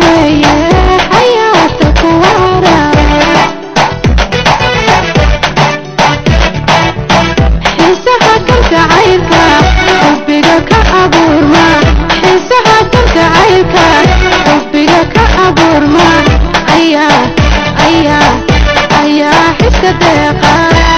weeye xayaata ku waara xiisaha kalgacaylka xubbiga ka abuurma xiisaha kalgacaylka xubbiga ka abuurma ayaa ayaa ayaa xiska deeqa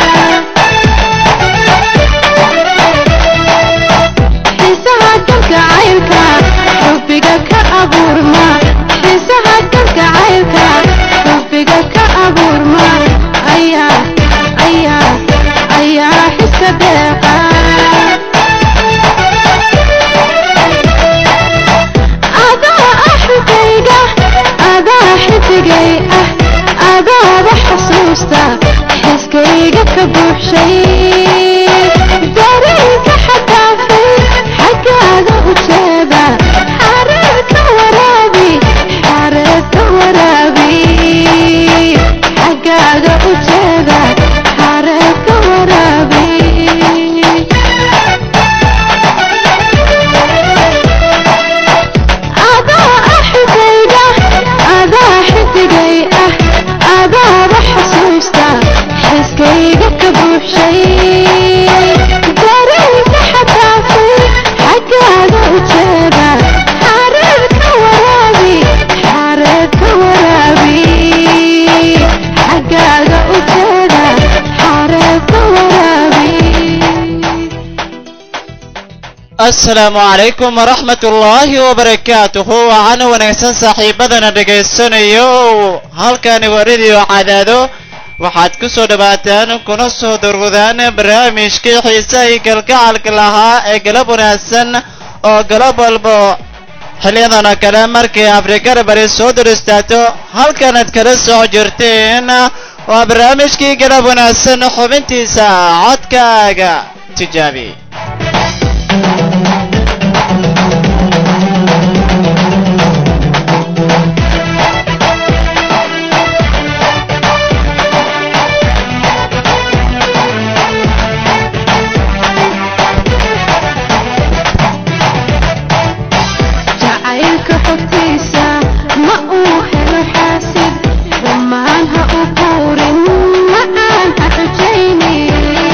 xiisaha kalgacaylka xubbiga ka abuurma xiisaha kalgacaylka xubbiga ka abuurma ayaa ayaa ayaa xiska deeqa adaa axigayga adaa xidigay ah adaaba xusuusta xiskayga ka buuxshay dareenka xadaafay xaggaaga u jeeda xareerka waraabi xareerka waraabi xaggaaga u jeeda xareerka waraabi adaa axigayga adaa xidigay ah adaaba xusuusta xiskayga ka buuxshay dareenka xadaafay xaggaaga u jeeda xareerka waraabi xareerka waraabi xaggaaga u jeeda xareerka waraabi asalaamu calaykum waraxmat ullaahi wabarakaatuhu waxaana wanaagsan saaxiibadana dhegaysanayo halkani waa radio cadaado waxaad ku soo dhawaataan kuna soo durgudaan barnaamijkii xiisahii kalgacalka lahaa ee galab wanaagsan oo galab walba xiliyadan oo kale markii afrikada bari soo dur istaagto halkanaad kala soo jirteen waa barnaamijkii galab wanaagsan xubintiisa codkaaga tijaabi jacaylka xogtiisa ma uu helo xaasid dhammaan ha u quurin ma aan ha xujaynin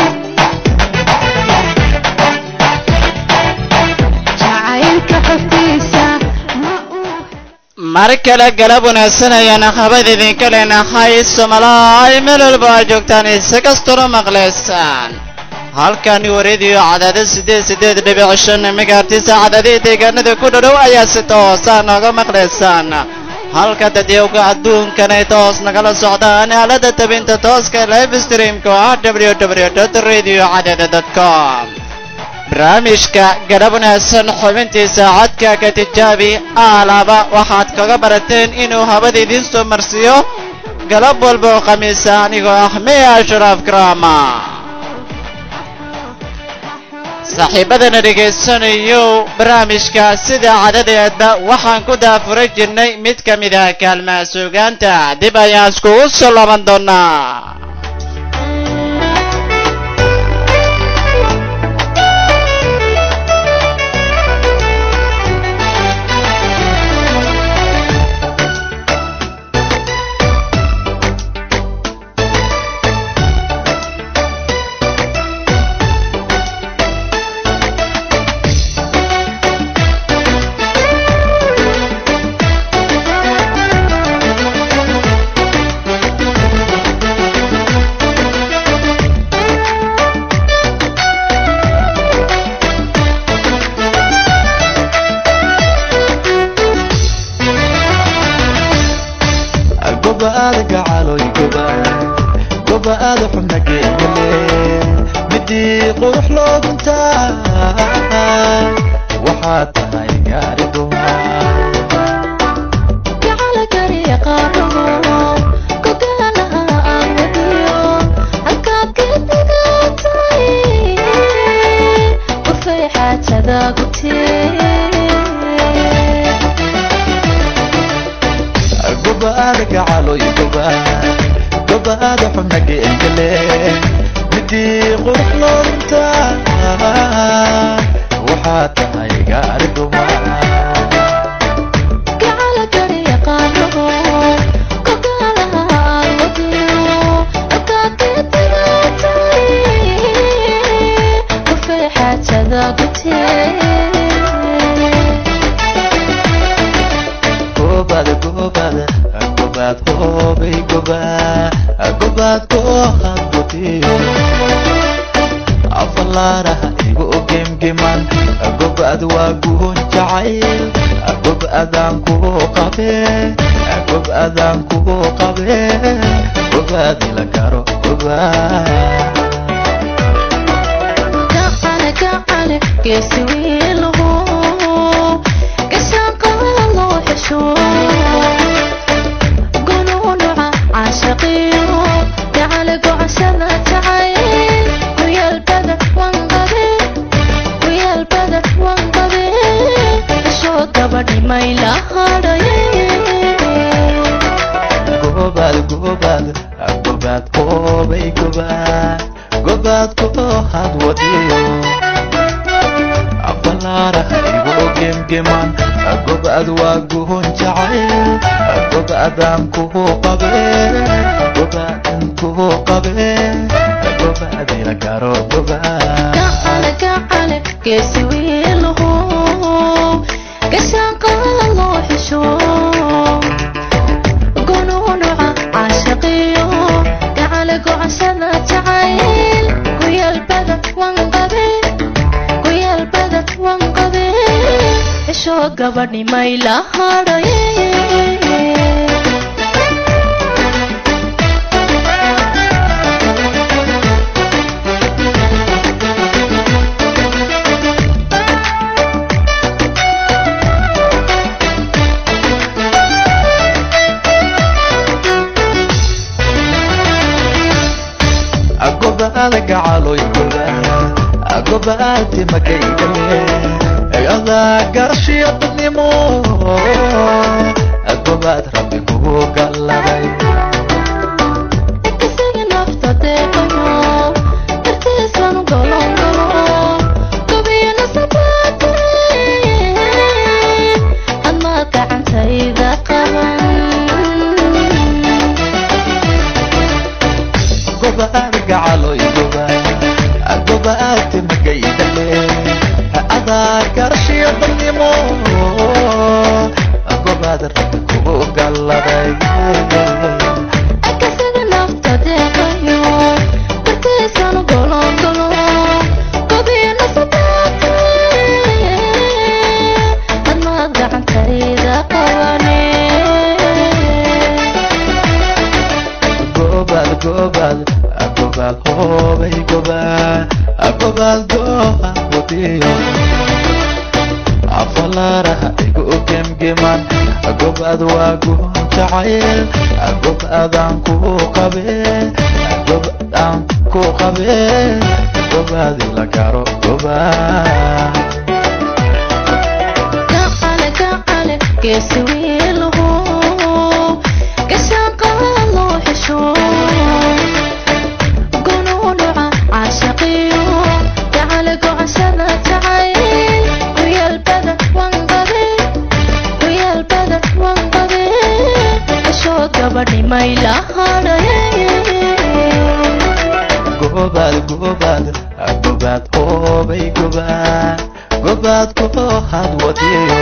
jacaylka xogtiisa ma uu mar kale galab wanaagsan ayaan habad idinka leenahay somalaay meel walba aad joogtaan ise kastuna maqlaysaan halkani waa radio cadaado sideed sideed dhibic shan megaartisa cadaadihii deegaanada ku dhodhow ayaa si toosa nooga maqlaysaan halka dadyowga adduunkan ay toos nagala socdaan aalada tabinta tooska live streamka oo ah www radio cadaado com barnaamijka galab wanaagsan xubintiisa codkaaga tijaabi aalaaba waxaad kaga barateen inuu habada idiin soo marsiiyo galab walba oo khamiisa anigoo ah miya ashraaf krama saaxiibadana dhegaysanayo barnaamijka sida cadadeeda waxaan ku daafuray jirnay mid ka mid ah kaalmaha suugaanta dib ayaan iskugu soo laaban doonaa gobaada gacaloy goba gobaada xubna geegale midii qurux loo guntaa waxaad tahay gaari dumaa jacala kariya qaarabo gogaalaha aan wadiyo halkaad geednigaatay qofay xaajada gutee gobaada gacaloy goba gobaada xubna geegale midii qurux loo guntaa waxaad tahay gaari dumaa jacala kariya gobaad hoobay gobaad gobaad kooxaad wadiyo afalaaraha igu gemgeman gobaad waa guhun jacayl gobaadaan kugu qabe gobaadaan kugu qabe gobaad ila garo gobaad gacale gacale geesi wiiluhu gashaaqaa loo xesho gunuunuca caashaqiyo gacale gocashada jacayl kuyaalbada wanqabe kuyaalbada wanqabe heshoo gabadhi mayla hadhaye gobaad gobaad gobaad hoobay gobaad gobaad kooxaad wadiyo afalaaraha igu gemgeman gobaad waa guhun jacayl gobaadaan kugu qabe gobaadaan kugu qabe gobaad ila garo gobaad gacale gacale geesi wiiluhu gashaaqaa loo xesho gunuunuca caashaqiyo gacale gocashada jacayl kuyaalbada wanqabe kuyaalbada wanqabe heshoo gabadhi mayla hadhaye gobaada gacaloy gobaad gobaadi magaygale adaa garashiyo dadnimo gobaad rabbi kugu galladay isaga nafta deeqayo dartiisanu golongolo gobiyo nasabaate admaad gacantayda qaban gobaad gacaloy gobaad gobaadi magaydale adaa garashiyo dadnimo gobaad rabbi kugu galladay akasaga nafta deeqayo dartiisanu golongolo gobiyo nasabaate admaad gacantayda qabane gobaad gobaad gobaad hoobay gobaad gobaad gooha wadiyo afalaaraha igu gemgeman gobaad waa guhun jacayl gobaadaan kugu qabe gobaadaan ku qabe gobaad ila garo gobaad gacale gacale geesi wiiluhu gashaaqaa loo xesho gunuunuca caashaqiyo gacale gocashada jacayl kuyaalbada wanqabe kuyaalbada wanqabe heshoo gabadhi mayla hadhaye gobaad gobaad gobaad hoobay gobaad gobaad kooxaad wadiyo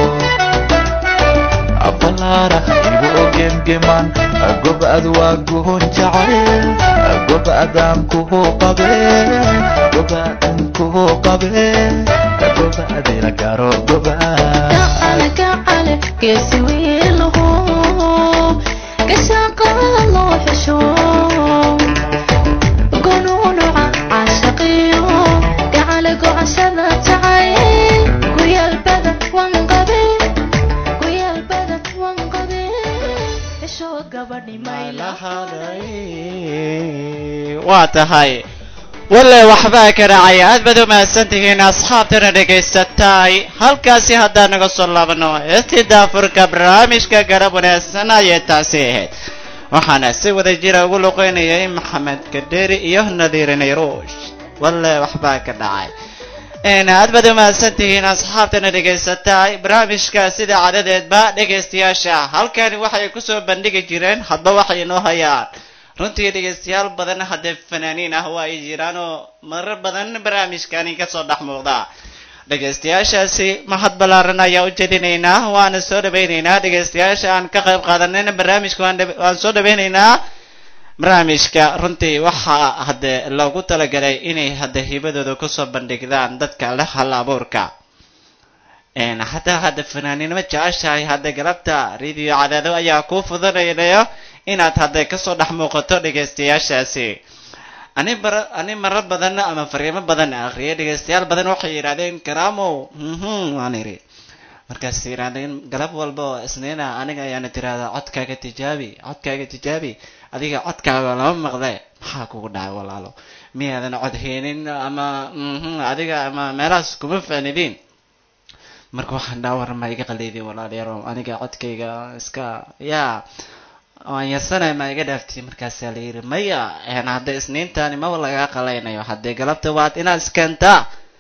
afalaaraha igu gemgeman gobaad waa guhun jacayl gobaadaan kugu qabe gobaadaan kugu qabe gobaad ila garo gobaad gacale gacale geesi wiiluhu gashaaqaa loo xesho gunuunuca caashaqiyo gacale gocashada jacayl kuyaalbada wanqabe kuyaalbada wanqabe heshoo gabadhi mayla waa tahay walle waxbaa ka dhacay aad baad u mahadsantihiin asxaabtana dhegaysatay halkaasi haddaan naga soo laabano heestii daafurka barnaamijka garab wanaagsan ayay taasi ahayd waxaana si wada jira ugu luqeynayay maxamed kadheri iyo nadiire nayruush walle waxbaa ka dhacay aad baad u mahadsantihiin asxaabtana dhegaysatay barnaamijka sida cadadeedba dhegaystayaasha halkani waxay kusoo bandhigi jireen hadba waxay inoo hayaan runtii dhegaystayaal badan haddee fanaaniin ah waa ay jiraan oo marar badan barnaamijkani kasoo dhex muuqda dhegaystayaashaasi mahad ballaaran ayaa u jedinaynaa waana soo dhawaynaynaa dhegaystayaasha aan ka qayb qaadanayna barnaamijka waan dhab- waan soo dhawaynaynaa barnaamijka runtii waxaa hadde loogu talagalay inay hadda hibadooda kusoo bandhigdaan dadka leh hal abuurka een hataa hadda fanaaniinimo jeceshahay hadda galabta radio cadaado ayaa kuu fududaynayo inaad hadda kasoo dhex muuqato dhegaystayaashaasi ani bara ani maro badan ama fariimo badan akhriyay dhegaystayaal badan waxay yidhahdeen karaamow mhm waan iri markaas yidhahdeen galab walba oo isniina aniga ayaana tirahdaa codkaaga tijaabi codkaaga tijaabi adiga codkaaga lama maqle maxaa kugu dhacay walaalo miyaadan cod heenin ama mhm adiga ama meelahaas kuma faanidiin marka waxaan dhaha war ma iga qaliydin walaalayaal aniga codkayga iska yaa waan yarsanay ma iga dhaaftay markaasaa la yidhi maya een hadda isniintani maba lagaa qalaynayo haddee galabta waad inaad iskeentaa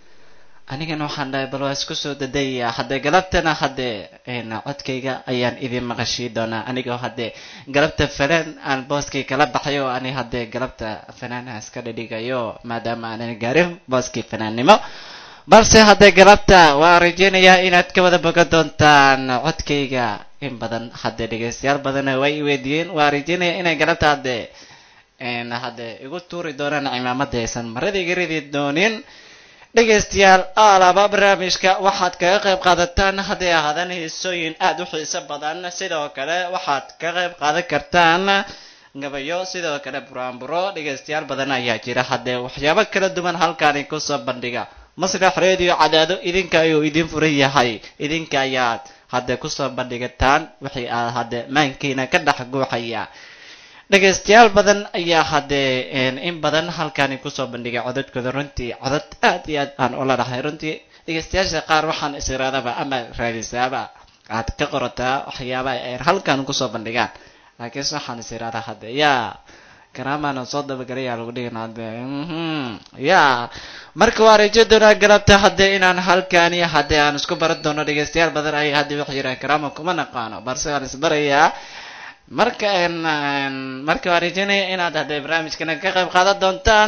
anigana waxaan dhahay bal waa isku soo dadaya haddee galabtana haddee een codkayga ayaan idin maqashii doonaa anigoo haddee galabta fanaan aan booskay kala baxayo ani haddee galabta fanaanaha iska dhadhigayo maadaama aanan gaarin booskii fanaannimo balse haddee galabta waan rajeynayaa inaad ka wada bogan doontaan codkayga in badan haddee dhegaystayaal badanna way i weydiiyeen waan rajeynayaa inay galabta haddee een haddee igu tuuri doonaan cimaamada aysan marada iga ridi doonin dhegaystayaal alaba barnaamijka waxaad kaga qayb qaadataan hadday ahaadaan heesooyin aada u xiiso badan sidoo kale waxaad ka qayb qaadan kartaan gabayo sidoo kale buraanburo dhegaystayaal badan ayaa jira haddee waxyaabo kala duwan halkaani kusoo bandhiga masrax radio cadaado idinka ayuu idin furan yahay idinka ayaad hadde kusoo bandhigataan wixii aad hadde maankiina ka dhex guuxaya dhegaystayaal badan ayaa haddee een in badan halkaani kusoo bandhigay codadkooda runtii codad aad iyo aad aan ula dhahay runtii dhegaystayaasha qaar waxaan isiraadaba ama raadisaaba aad ka qorataa waxyaabaha ay halkan kusoo bandhigaan laakiinse waxaan isiraada hadde yaa karaamaana soo dabagalayaa lagu dhigin hadde mhm ya marka waa rajo doonaa galabta haddee inaan halkaani haddee aan isku baran doono dhegaystayaal badan ay haddii wax yiraan karaama kuma naqaano balse waan isbarayaa marka een een marka waan rajeynaya inaad haddee barnaamijkana ka qayb qaadan doontaan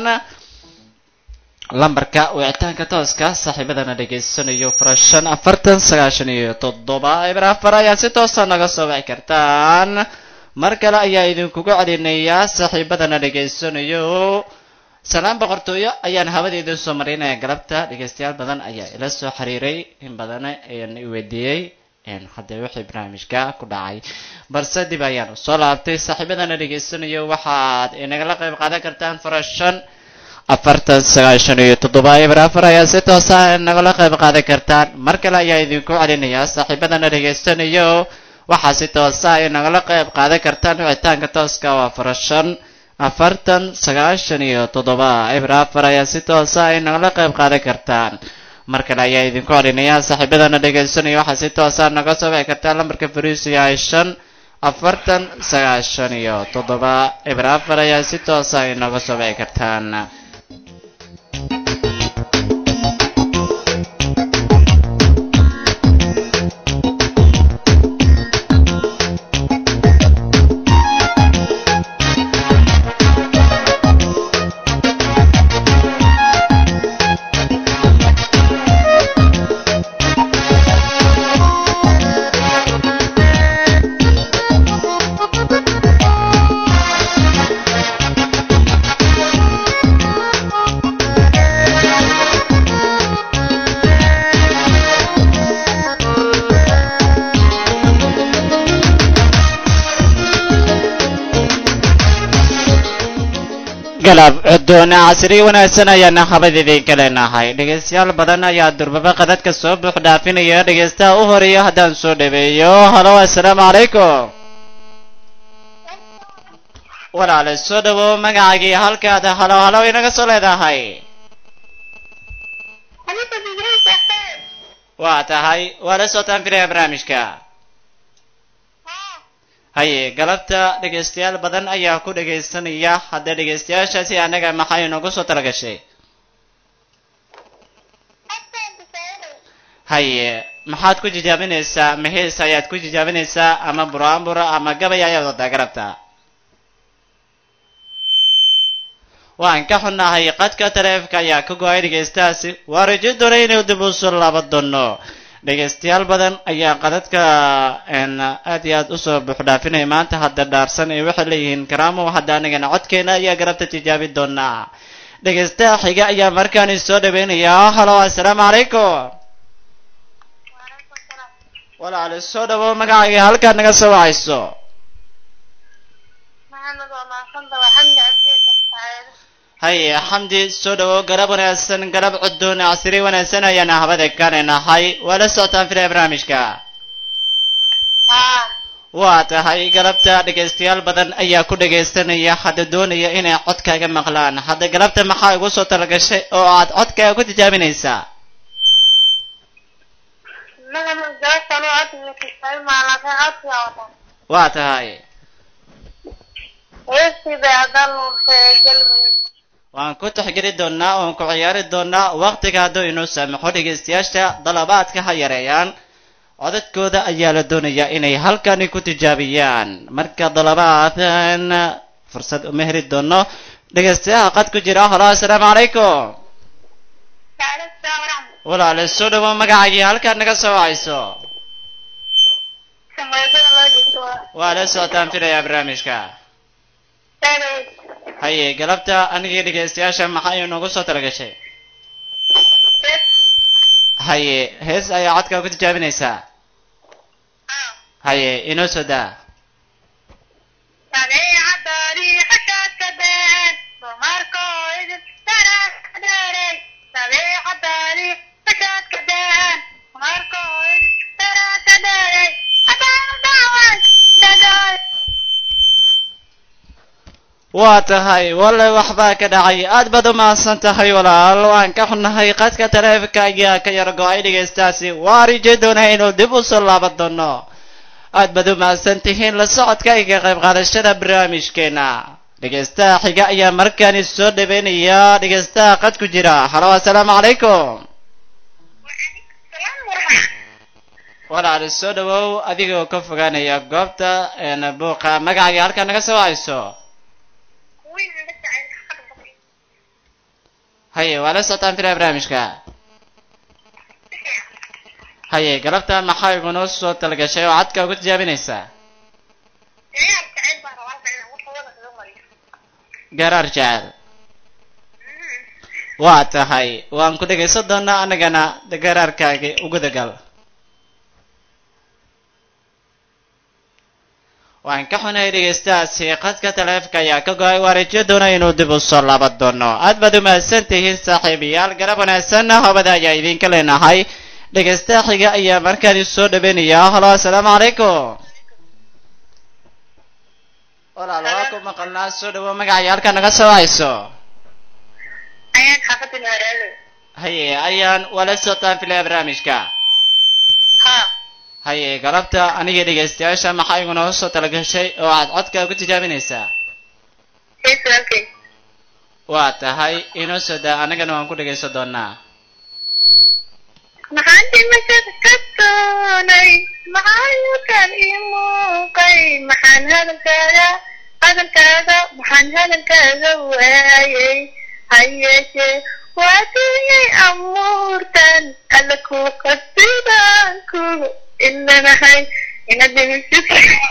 lambarka wicitaanka tooska saaxiibadana dhegaysanayo fara shan afartan sagaashan iyo toddoba eber afar ayaa si toosa naga soo wici kartaan mar kale ayaa idinkugu celinayaa saaxiibadana dhegaysanayo salaan boqortooyo ayaan hawadeeda soo marinaya galabta dhegaystayaal badan ayaa ila soo xiriiray in badan ayaan i weydiiyey een haddee wixii barnaamijka ku dhacay balse dib ayaan usoo laabtay saaxiibadana dhegaysanayo waxaad inagala qayb qaadan kartaan fara shan afartan sagaashan iyo toddoba eber afar ayaa si toosa nagala qayb qaadan kartaan mar kale ayaa idinku celinayaa saaxiibadana dhegaysanayo waxaa si toosa ay nagala qayb qaadan kartaan wicitaanka tooska waa fara shan afartan sagaashan iyo toddoba eber afar ayaa si toosa ay nagala qayb qaadan kartaan mar kale ayaa idinku celinayaa saaxiibadana dhegaysanaya waxaa si toosa naga soo wici kartaan lambarka fariisu yahay shan afartan sagaashan iyo toddoba eber afar ayaa si toosa ay naga soo wici kartaan galab cudoona casri wanaagsan ayaana habad idinka leenahay dhegaystayaal badan ayaa durbaba qadadka soo buux dhaafinaya dhegaystaha u horeeya haddaan soo dhaweeyo halo assalaamu calaykum walaale soo dhawow magacaagii halkaada halo halo inaga soo leedahay waa tahay waa la socotaan filaya barnaamijka haye galabta dhegaystayaal badan ayaa ku dhegaysanaya haddee dhegaystayaashaasi annaga maxay noogu soo talagashay haye maxaad ku jijaabinaysaa mahees ayaad ku jijaabinaysaa ama buraanbura ama gabay ayaad wadaa galabta waan ka xunnahay qadka taleefka ayaa ka go-ay dhegaystahaasi waa rajo doonay inuu dib u soo laaban doono dhegaystayaal badan ayaa qadadka aad iyo aad usoo buuxdhaafinaya maanta hadda dhaarsan ee waxay leeyihiin karaamo hadda anigana codkeena ayaa garabta tijaabi doonaa dhegaystaha xiga ayaa markaani soo dhaweynayaa halo assalaamu calaykum walaali soo dhawo magacaaga halkaad naga soo wacayso maxamed waa maaqanta waa xamdi cabdiisa sacaado haye xamdi soo dhawo garab wanaagsan garab cudoon casri wanaagsan ayaana habada kanaynahay waa la socotaan filaya barnaamijka haa waa tahay galabta dhegaystayaal badan ayaa ku dhegaystanaya hadda doonaya inay codkaaga maqlaan hadda galabta maxaa igu soo talagashay oo aad codkaaga ku tijaabinaysaa maxamed gaashan oo codka kisay maalaka codka wata waa tahay heestii bay haddaan nuursay galmudug waan ku taxgeli doonaa oon ku ciyaari doonaa waqtiga hadduu inoo saamaxo dhegaystayaasha dalabaadka ha yareeyaan codadkooda ayaa la doonayaa inay halkani ku tijaabiyaan marka dalabaadan fursad uma heli doono dhegaystayaha qad ku jira halo assalaamu calaykum waaleykum waraxmat walaale soo dhawo magacagii halkaad naga soo wacayso sameysada loo jeedo waa waa la socotaan filayaa barnaamijka saagayd haye galabta anigii dhegaystayaasha maxaa inoogu soo talagashay hees haye hees ayaa codkaa ku tijaabinaysaa haa haye inoo soo daa sadeecadaadii xashaadka deen dumarkoo idin daraadheeray sadeecadaadii xashaadka deen dumarkoo idin daraadka dheeray haddaan dhacway dhadhay waa tahay walle waxbaa ka dhacay aad baad u mahadsan tahay walaal waan ka xunnahay qadka taleefanka ayaa ka yar go-ay dhegaystaasi waa rijo doonaa inuu dib u soo laaban doono aad baad u mahadsan tihiin la socodka iyo ka qayb qaadashada barnaamijkeena dhegaystaha xiga ayaa markaani soo dhaweynaya dhegaystaha qad ku jira halo assalaamu calaykum walaal soo dhawow adigoo ka fogaanaya goobta een, buuqa magacaaga halkaa naga soo hayso haye waa la socotaan filaya barnaamijka haye galabta maxaa igunoo soo talagashay oo cadka ugu tijaabinaysaa garaar jecel waa tahay waan ku dhegaysan doonaa annagana garaarkaagi ugu dagal waan ka xunahay dhegaystahaasi qadka taleefka ayaa ka go-ay waa rajo doona inuu dib u soo laaban doono aad baad u mahadsan tihiin saaxiibayaal garab wanaagsanna hobada ayaa idinka leenahay dhegaystaha xiga ayaa markaani soo dhaweynaya halo assalaamu calaykum walaal waa ku maqalnaa soo dhawo magacaya halkaa naga soo hayso ayaan xaafadin haraalo haye ayaan waa la socotaan filaya barnaamijka haa haye galabta aniga dhegaystayaasha maxaa igunoo soo talagashay oo aad codka ku tijaabinaysaa hees walkay waa tahay inoo soo daa annagana waan ku dhegaysan doonaa maxaan dhimashada ka doonay maxaan yukan ii muuqay maxaan hadalkaaga hadalkaaga maxaan hadalkaaga waayay ha yeeshee waa dunyay amuurtan alla ku qasibaan kugu ilanahay inaad dhimashada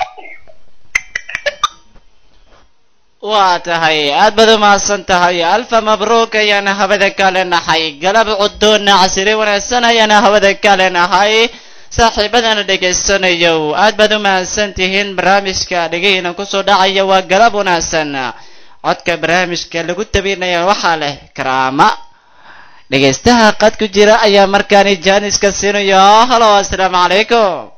waa tahay aad baad u mahadsan tahay alfa mabruuk ayaana hawada ka leenahay galab cudoona casiri wanaagsan ayaana hawada ka leenahay saaxiibadana dhegaysanayo aad baad u mahadsan tihiin barnaamijka dhegihiina kusoo dhacaya waa galab wanaagsan codka barnaamijka lagu tabinaya waxaa leh karaama dhegaystaha qad ku jira ayaa markaani jaaniska siinaya halo assalaamu calaykum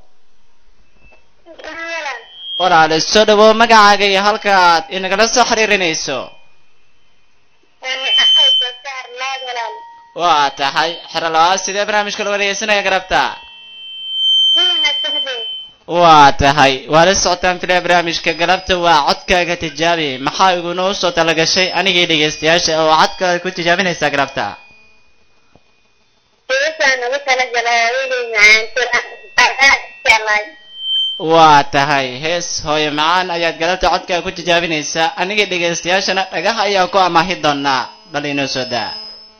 walaale soo dhawo magacaaga iyo halkaad inagala soo xiriirinayso waa tahay xerolaa sidee barnaamijka loo dhegaysanaya garabta waa tahay waa la socotaan filaya barnaamijka galabta waa codkaaga tijaabi maxaa igunoo soo talagashay anigii dhegaystayaasha oo codkaaga ku tijaabinaysaa galabta waa tahay hees hooyo macaan ayaad galabta codkaa ku tijaabinaysaa aniga dhegaystayaashana dhagaha ayaa ku amaahi doonaa bal inoo soo daa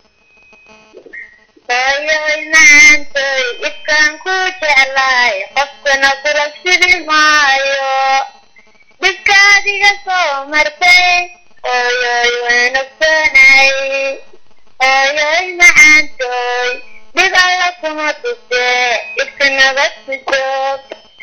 hooyoy macaantoy dhibkaan ku jeclaay qofkuna kula sidi maayo dhibka adiga soo martay hooyoy waan ogsoonay hooyoy macaantoy dhib alla kuma tuse dhibka nabad ku joog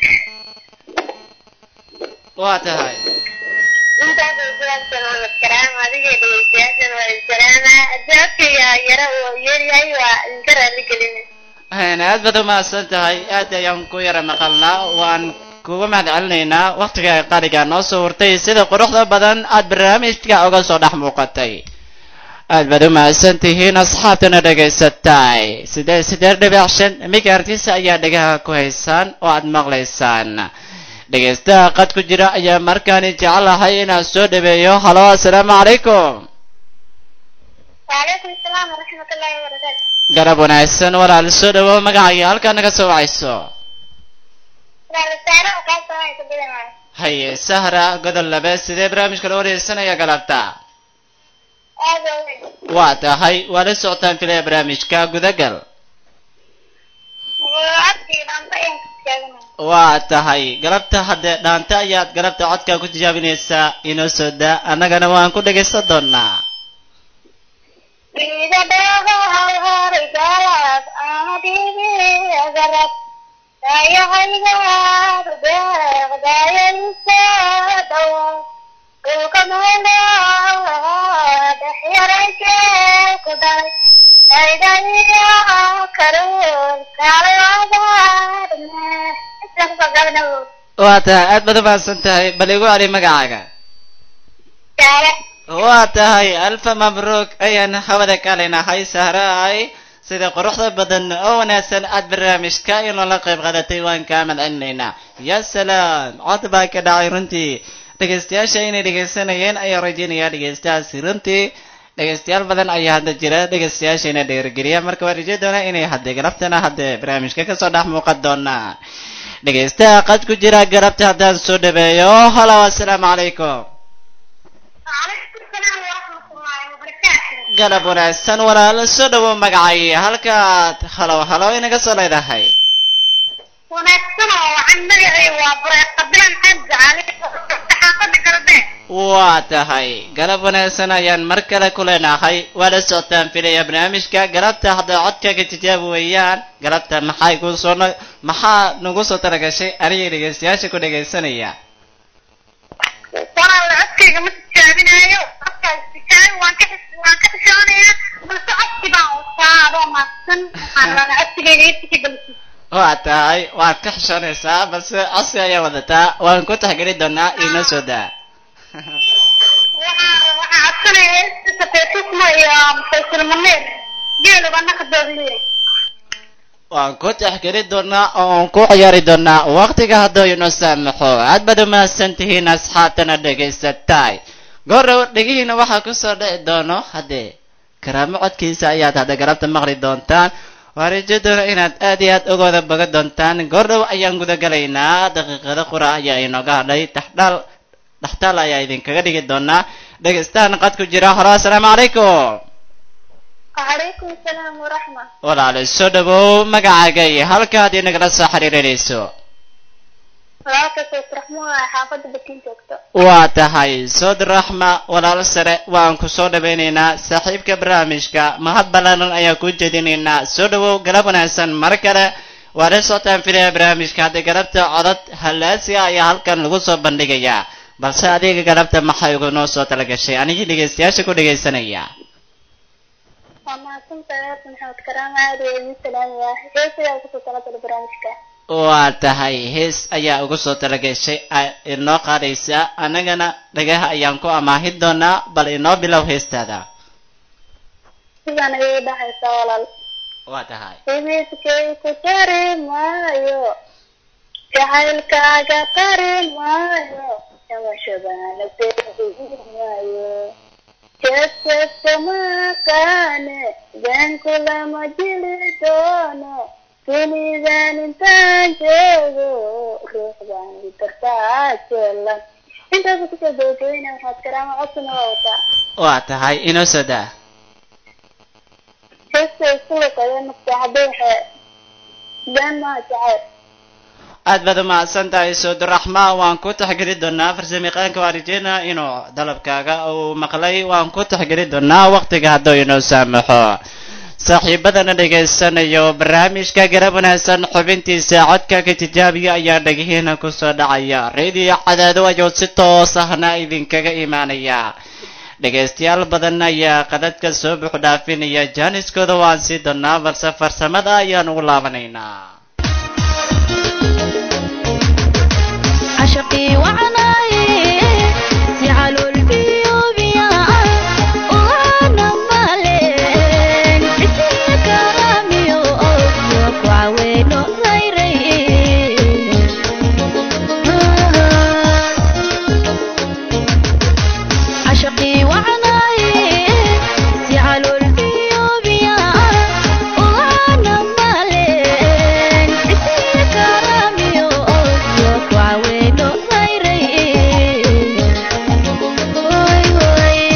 waa tahay intaas ay jawaabtan waa maskaraam adiga dhegeystayaashan waa insalaama jawaabkaya yara uu yeeryahay waa idinka raali gelina Een, aad baad umahadsan tahay aad ayaan ku yara maqalnaa waan kuga mahad celinaynaa waktiga qaaliga noo soo hurtay sida quruxda badan aad barnaamijka uga soo dhex muuqatay aad baad umahadsan tihiin asxaabtana dhegaysatay sidee sideed dhibic shan migaartiisa ayaa dhegaha ku haysaan oo aad maqlaysaan dhegaystaha qad ku jira ayaa markaani jecelahay inaan soo dhaweeyo halo assalaamu calaykum وعليكم السلام ورحمة الله وبركاته garab wanaagsan walaal soo dhawow magacaaga halkaa naga soo wacayso وعلى السعر وقاسة هاي تبدأ معي haye sahra godol labe sidee barnaamijka loo wareysanaya galabta هذا هو waa tahay waa la socotaan filaya barnaamijka gudagal وعبتي لانتا ين كتابنا waa tahay galabta haddee dhaanta ayaad galabta codkaa ku tijaabinaysaa inoo soo daa annagana waan ku dhegaysan doonaa إذا بغى الرجال أنا ديبي أغرب لا يغير بغ لا ينسى دوا وكم هنا دحير كدر إذا يا كرول كالي عذارنا استغفر waa tahay aad baad umahadsan tahay bal igu celi magacaaga تعالى waa tahay alfa mabruuk ayaan hawada ka leenahay sahraay sida quruxda badan oo wanaagsan aad barnaamijka inoola qayb qaadatay waan kaa madcelinaynaa ya salaam cod baa ka dhacay runtii dhegaystayaasha inay dhegaysanayeen ayaan rajaynayaa dhegaystahaasi runtii dhegaystayaal badan ayaa hadda jira dhegaystayaasha inay dhiirigeliya marka waan rajay doonaa inay hadde galabtana hadde barnaamijka kasoo dhex muuqan doonaa dhegaystaha qad ku jira galabta haddaan soo dhaweeyo halo assalaamu calaykum وعليكم السلام ورحمة الله وبركاته galab wanaagsan walaalo soo dhawow magacay halkaad halow halow inaga soo leedahay wanaagsan oo waxaan magacay waa bureeqa bilan xaji cali saxaafada galbeed waa tahay galab wanaagsan ayaan mar kale ku leenahay waa la socotaan filaya barnaamijka galabta hadday codkaaga tijaabi weeyaan galabta maxay ku soo na- maxaa nagu soo talagashay anigay dhegaystayaasha ku dhegaysanaya walaal codkayga ma tijaabinaayo codkaas tijaabi waan ka xis- waan ka xishoonayaa balse codki baan wataa adoo maadsan waxaan rabaa codkigayga iyo tixgelisi waa tahay waad ka xishoonaysaa balse codsi ayaa wadataa waan ku taxgeli doonaa inoo soo daa waxaan raba waxaan codsanaya heesta safiitismo iyo musalsal muniir geeluba naqdooda leeyahay waan ku taxgeli doonaa oo aan ku ciyaari doonaa waqtiga hadduu inoo saamaxo aad baad umahadsan tihiin asxaabtana dhegaysatay goorow dhegihiina waxaa kusoo dhici doono haddee karaamo codkiisa ayaad hadda galabta maqli doontaan waan rajo doona inaad aad iyo aad ogooda boga doontaan goordhow ayaan gudagalaynaa daqiiqada qura ayaa inooga hadhay taxdhaal dhaxtaal ayaa idinkaga dhigi doonaa dhegaystahan qad ku jira halo assalaamu calaykum وعليكم السلام ورحمة walaale soo dhawow magacaaga iyo halkaad inagala soo xiriirinayso walaalka sayid raxmuhu ee xaafadda batiin joogto waa tahay sood raxma walaal sare waan ku soo dhawaynaynaa saaxiibka barnaamijka mahad ballaaran ayaan kuu jeedinaynaa soo dhawow galab wanaagsan mar kale waa la socotaan filaya barnaamijka hadda galabta codad hallaasiga ayaa halkan lagu soo bandhigayaa balse adiga galabta maxay ugu noo soo talagashay anigii dhegaystayaasha ku dhegaysanaya waa mahadsantahay horta maxamed karaam aad waa idin salaamayaa heesidaa kusoo talagalay barnaamijka waa tahay hees ayaa ugu soo talagashay a- inoo qaadaysa annagana dhagaha ayaan ku amaahin doonaa bal inoo bilow heestaada sidaan ayay dhacaysaa walaal waa tahay xididkay ku tari maayo jacaylkaaga tari maayo jamashadana beegi maayo jeebjeebta maqaane beenku lama jili doono dunidaan intaan joogo ruuxdaan idartaa jeelan intaasa kusoo gabagabeyna waxaad karaama codsana waa wataa waa tahay inoo soo daa heesta isku liqadeen maskaxday waxay been maaha jacayl aad baad umahadsan tahay sooduraxmaan waan ku taxgeli doonaa farsamayaqaanka waan rajeynaa inuu dalabkaaga uu maqlay waan ku taxgeli doonaa waqtiga hadduu inoo saamaxo saaxiibadana dhegaysanayo barnaamijka garab wanaagsan xubintiisa codka ka tijaabiya ayaa dhegihiina kusoo dhacaya radio cadaado ayuu si toos ahna idinkaga imaanaya dhegaystayaal badan ayaa qadadka soo buux dhaafinaya jaaniskooda waan sii doonaa balse farsamada ayaan ugu laabanaynaa عشقي وعناي سعل البيوب يا وانا مالين حسي كرامي وأوفيك وعوينو غيري عشقي وعناي سعل البيوب يا وانا مالين حسي كرامي وأوفيك وعوينو غيري وي وي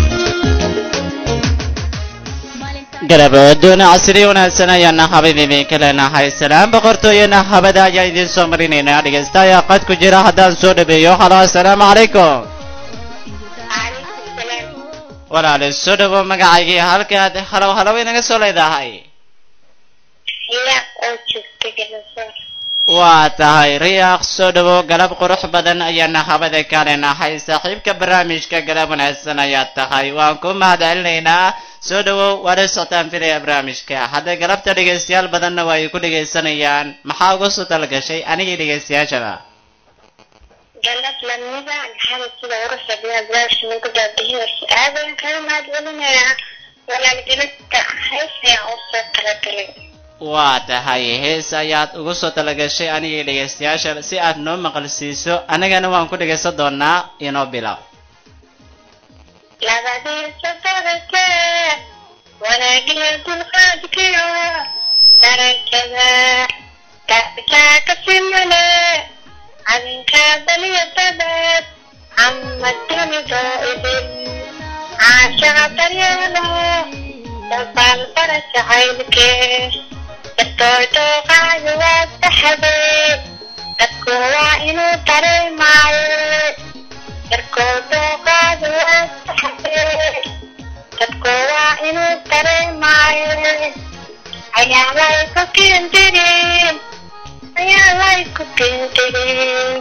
garabadoona casri wanaagsan ayaana habad idinka leenahay salaam boqortooyana habada ayaa idiin soo marinaynaa dhegaysta ayaa qad ku jira haddaan soo dhabeeyo halo assalaamu calaykum calaykum salaam walaali soo dhawo magacaygii halkaad halow halow inaga soo leedahay xiyaaq oo joogta gabasoor waa tahay riyaaq soo dhawo galab qurux badan ayaana habada ka leenahay saaxiibka barnaamijka galab wanaagsan ayaa tahay waan ku mahad celinaynaa soo dhawow waana socotaan filaya barnaamijka hadda galabta dhegaystayaal badanna waa ay ku dhegaysanayaan maxaa uga soo talagashay anigii dhegaystayaashaba galab lamida maxamed sida uruxa binaadbaasha nagu daabihiyarsa aadaan kaga mahad celinayaa walaalgelinta heesaya oo soo talagalay waa tahay hees ayaad ugu soo talagashay anigii dhegaystayaasha si aad noo maqalsiiso anigana waan ku dhegaysan doonaa inoo bilow labadiisa darake wanaagiya dulqaadkiyo darajada kaakaa ka simane cadinkaa daliya dabeed xamad dunida idin caashaha daryeelo dabaal bara jacaylkee dartooy dooqaayo waa saxabee dadku waa inuu dareemaayo darkoo dooqaadu waa saxabee dadku waa inuu dareemaayo ayaa lay ku kindirin ayaa lay ku kindirin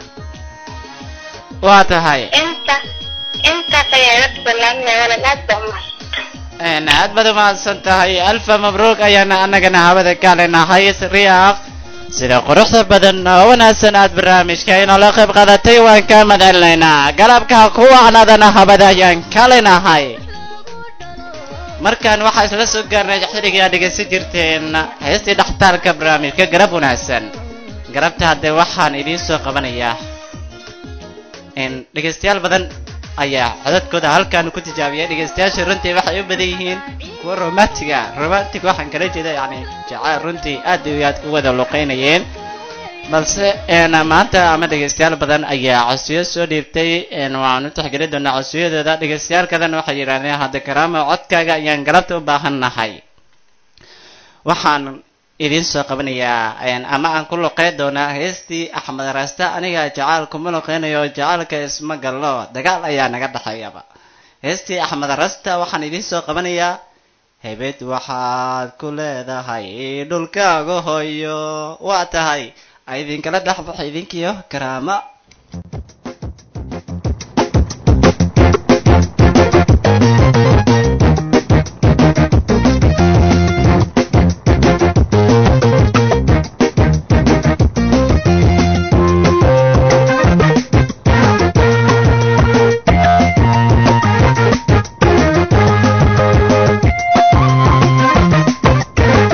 waa tahay inta intaas ayaa iga tusalanaya walaal aad baa umahadsan Een, aad baad umahadsan tahay alfa mabruuk ayaana annagana hawada ka leenahay riyaaq sida quruxda badan oo wanaagsan aad barnaamijka inoola qayb qaadatay waan kaa madcelinaynaa galabka kuwa anadana habada ayaan ka leenahay markaan waxaa isla soo gaarnay xilligii aad dhegaysan jirteen heestii dhaxtaalka barnaamijka garab wanaagsan garabta haddee waxaan idiin soo qabanayaa in dhegaystayaal badan ayaa codadkooda halkaan ku tijaabiyay dhegaystayaasha runtii waxay u badan yihiin kuwa romantiga romantic waxaan kala jeeda yani jacayl runtii aad iyo aad u wada luqeynayeen balse een maanta ama dhegaystayaal badan ayaa codsiyo soo dhiibtay een waan u tixgelin doonaa codsiyadooda dhagaystayaalkadan waxay yidhahdeen hadda karaama codkaaga ayaan galabta u baahan nahay waxaan idiin soo qabanayaa een ama aan ku luqeyn doonaa heestii axmed raasta aniga jacaal kuma luqeynayo jacaalka isma gallo dagaal ayaa naga dhexeeyaba heestii axmed rasta waxaan idiin soo qabanayaa hebed waxaad ku leedahay dhulkaaga hoyo waa tahay idinkala dhexbaxa idinkiyo karaama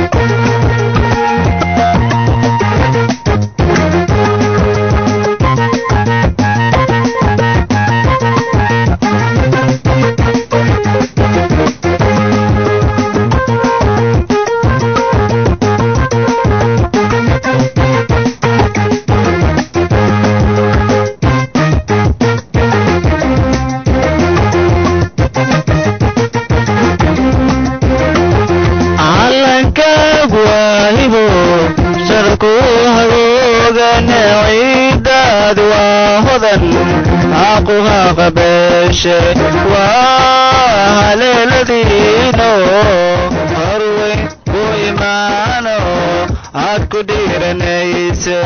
Thank sharku hagoogan ciidaad waa hodan xaquha qabeeshe waa haleeladiino horweyn ku imaano aad ku dhiiranayse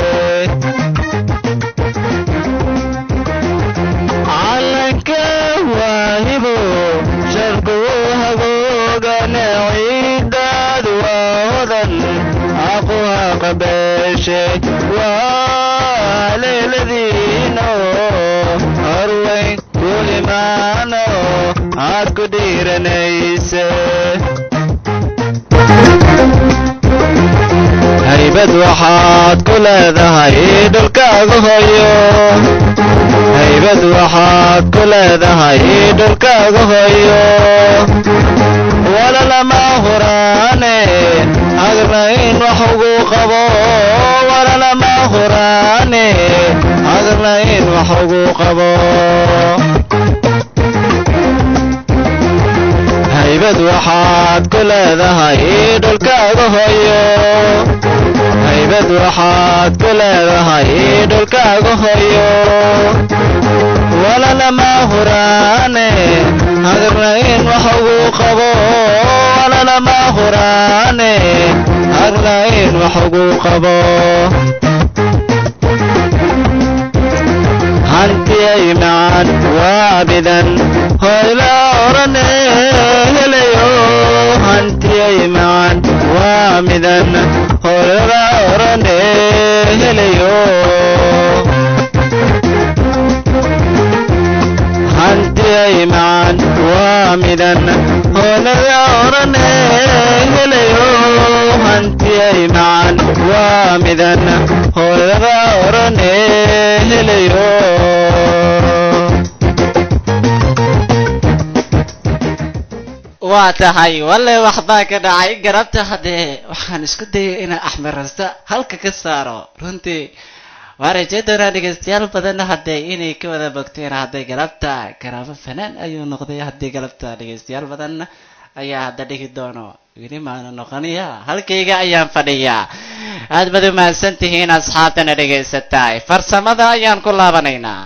calanka waahibo sharku hagoogan ciidaad waa hodan xaquha qabeeshe waa leeladiino horweyn ku imaano aad ku dhiiranayse haybad waxaad ku leedahay dhulkaaga hooyo haybad waxaad ku leedahay dhulkaaga hooyo walalama huraane agrayn wax ugu qabo walalama huraane agrayn wax ugu qabo haybad waxaad ku leedahay dhulkaaga hooyo haybad waxaad ku leedahay dhulkaaga hooyo walalama huraane hagrayn wax ugu qabo walalama huraane hagrayn wax ugu qabo hantiyay macaan waabidan hoyla orane helayo hantiyay macaan waa midan hoyla orane helayo hantiyay macaan waa midan hoyla orane helayo hantiyay macaan waa midan hoyla orane helayo waa tahay walle waxbaa ka dhacay garabta haddee waxaan isku dayay inaan axmed rasta halka ka saaro runtii waa rajay doonaa dhegeystayaal badan haddee inay ka wada bogteen hadday galabta garaabo fanaan ayuu noqday haddii galabta dhegeystayaal badan ayaa hadda dhigi doono weli maana noqonaya halkayga ayaan fadhiyaa aad baad u mahadsan tihiin asxaabtana dhegaysataay farsamada ayaan ku laabanaynaa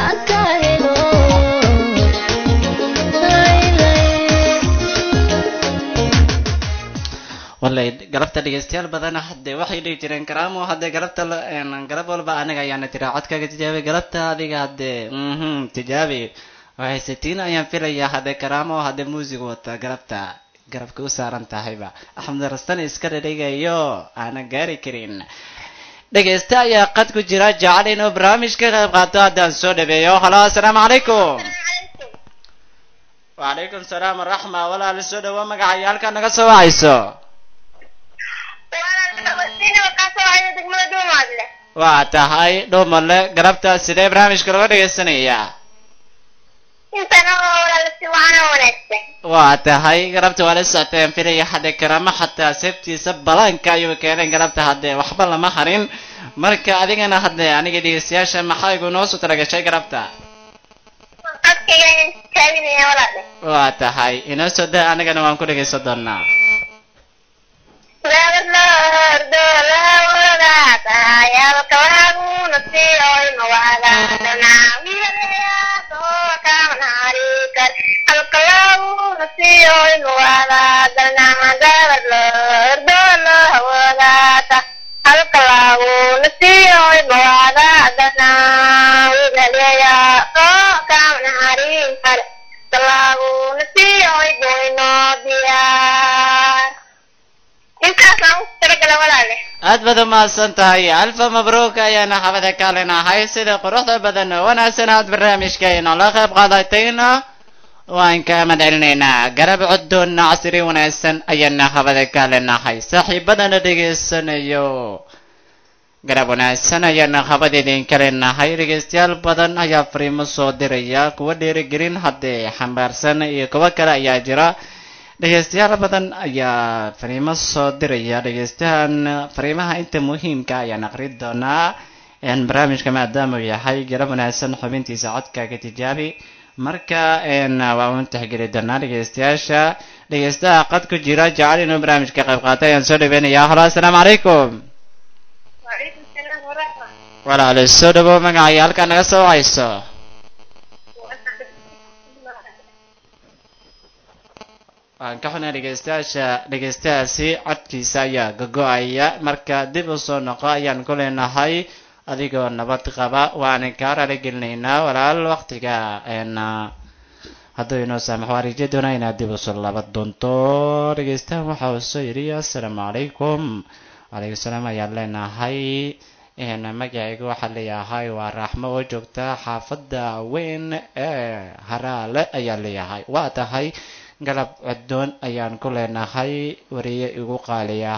wallay galabta dhegeystayaal badan hadde waxay dhihi jireen karaamo hadde galabta galab walba aniga ayaana tiraa codkaaga tijaabi galabta adiga hadde mhm tijaabi haysatiin ayaan filayaa hadde karaamo hadde muusig wata galabta garabka u saaran tahayba axmed rastan iska dhadhigayo aanan gaari karin dhegeysta ayaa qad ku jira jecel inuu barnaamij ka qayb qaato haddaan soo dhabeeyo halo assalaamu calaykum wacalaykum salaam waraxma walaal soo dhawo magacaya halkaa naga soo wacayso waa tahay dhuumalle garabtaas sidee barnaamijka laga dhegaysanayaa waa tahay garabta waa la socoteen filaya hadde karamo xataa seebtiisa balaanka ayuu keeneen garabta hadde waxba lama harin marka adigana hadde aniga dhegeystayaasha maxaa igu noo soo talagashay garabta waa tahay inoo soo da anigana waan ku dhegaysan doonaa aad baad umahadsan tahay alfa mabruuk ayaana xabada kaalinahay sida quruxda badan oo wanaagsan aad barnaamijkeena la qayb qaadatayna waan ka madcelinaynaa garab coddoonna casri wanaagsan ayaana xabada kaalinahay saaxiibadana dhegaysanayo garab wanaagsan ayaana habad idinka leenahay dhegeystayaal badan ayaa fariimo soo diraya kuwa dhiirigelin haddee xambaarsan iyo kuwo kale ayaa jira dhegeystayaal badan ayaa fariimo soo diraya dhegeystahan fariimaha inta muhiimka ayaan aqri doonaa barnaamijka maadaama uu yahay garab wanaagsan xubintiisa codkaaga tijaabi marka waa un tixgeli doonaa dhegeystayaasha dhegeystaha qad ku jira jecel inuu barnaamijka qayb qaatay ayaan soo dhaweynayaa halo assalaamu calaykum walaalo soo dhawow magacaya halkaa naga soo wacayso waan ka xunay dhegeystayaasha dhegeystayaasi codkiisa ayaa gogo-aya marka dib u soo noqo ayaan ku leenahay adigoo nabad qaba waana kaa raali gelinaynaa walaal waktiga een hadduu inoo saamaxo waan raje doonaa inaad dib usoo laba doonto dhegeystahan waxa uu soo yidhi assalaamu calaykum wacalaykum salaam ayaan leenahay een magacaygu waxaa leeyahay waa raaxmo oo joogta xaafadda weyn ee haraale ayaan leeyahay waa tahay galab coddoon ayaan ku leenahay wariye igu qaaliya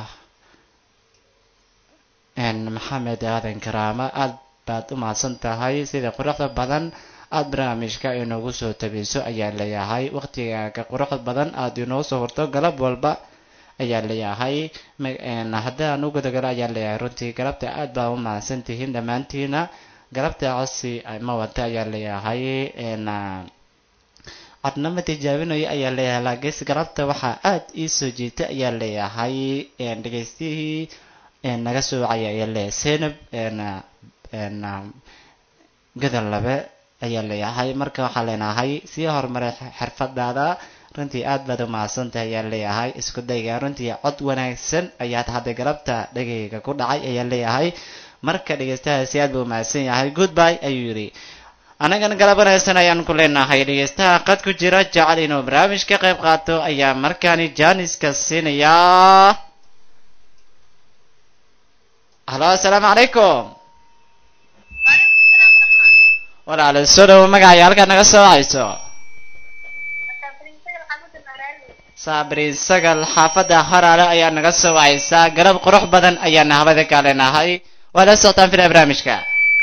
een maxamed aadan karaama aad baad u mahadsan tahay sida quruxda badan aad barnaamijka inoogu soo tabiso ayaan leeyahay waqtigaaga quruxda badan aad inoo soo horto galab walba ayaan leeyahay ma- een haddaan u gudagalo ayaan leeyahay runtii galabta aad baa u mahadsan tihiin dhammaantiina galabta codsi ma wata ayaan leeyahay een codnama tijaabinayo ayaa leeyahay laakiinse galabta waxaa aad ii soo jiita ayaa leeyahay een dhegeystihii een naga soo wacaya ayaa leeyahay senab een een gadal labe ayaa leeyahay marka waxaan leenahay sii horumaray xirfadaada runtii aad baad u mahadsantahay ayaan leeyahay isku dayga runtii cod wanaagsan ayaad hadda galabta dhegayga ku dhacay ayaan leeyahay marka dhegeystahaasi aad buu mahadsan yahay goodbye ayuu yidhi annagana galab wanaagsan ayaan ku leenahay dhegeystaha qad ku jira jecel inuu barnaamij ka qayb qaato ayaa markaani jaaniska siinayaa halo assalaamu calaykum walaalo soo dhawo magacaya halkaa naga soo wacayso saabri sagal xaafadda haraale ayaa naga soo wacaysaa galab qurux badan ayaana habada ka leenahay waa la socotaan fila barnaamijka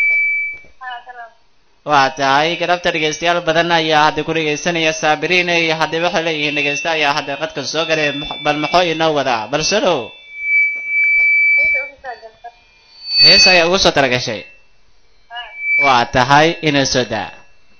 waa tahay galabta dhegeystayaal badan ayaa hadda ku dhegeysanaya saabiriin iyo hadda waxay leeyihiin dhegeysta ayaa hadda qadka soo galay bal maxoo inoo wadaa bal soo dhow hees ayaa ugu soo talagashay waa tahay inoo soo daa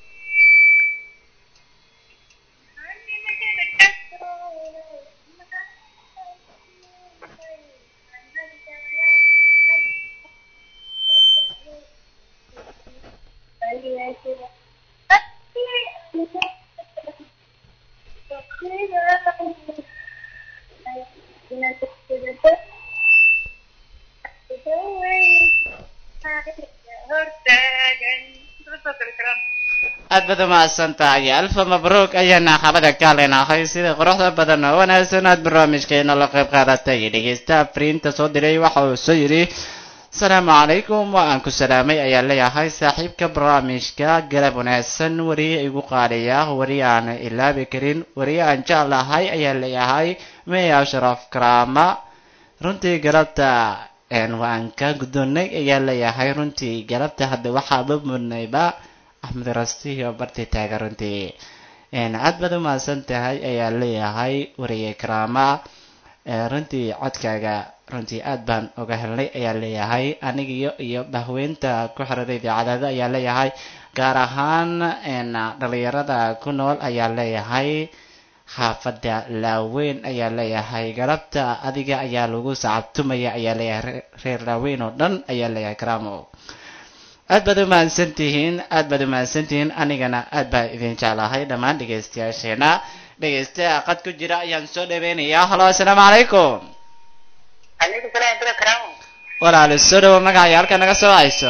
aad baad u mahadsan tahay alfa mabruuk ayaana xabada ka leenahay sida quruxda badan oo wanaagsan aad barnaamijkeena la qayb qaadatay dhegeystaha fariinta soo diray waxa uu soo yidhi asalaamu calaykum waa aan ku salaamay ayaa leeyahay saaxiibka barnaamijka galab wanaagsan wariye igu qaadaya wari aan ilaabi karin wari aan jeclahay ayaa leeyahay may ashraf karaama runtii galabta waan ka guddoonnay ayaa leeyahay runtii galabta hadda waxaaba mudnayba axmed rastiyo barti taaga runtii aad baad u mahadsan tahay ayaa leeyahay wariye karaama runtii codkaaga runtii aad baan uga helnay ayaa leeyahay anigiyo iyo bahweynta ku xirada idaacadada ayaa leeyahay gaar ahaan dhalinyarada ku nool ayaa leeyahay xaafadda laaweyn ayaa leeyahay galabta adiga ayaa lagu sacabtumaya ayaa leeyahay reer laaweyn oo dhan ayaa leeyahay karaamo aad baad u mahadsan tihiin aad baad u mahadsan tihiin anigana aad baan idin jeclahay dhammaan dhegeystayaasheena dhegeystaha qad ku jira ayaan soo dhaweynayaa halo assalaamu calaykum calaykum salaam dira karaamo walaalo soo dhawo magacaya halka naga soo hayso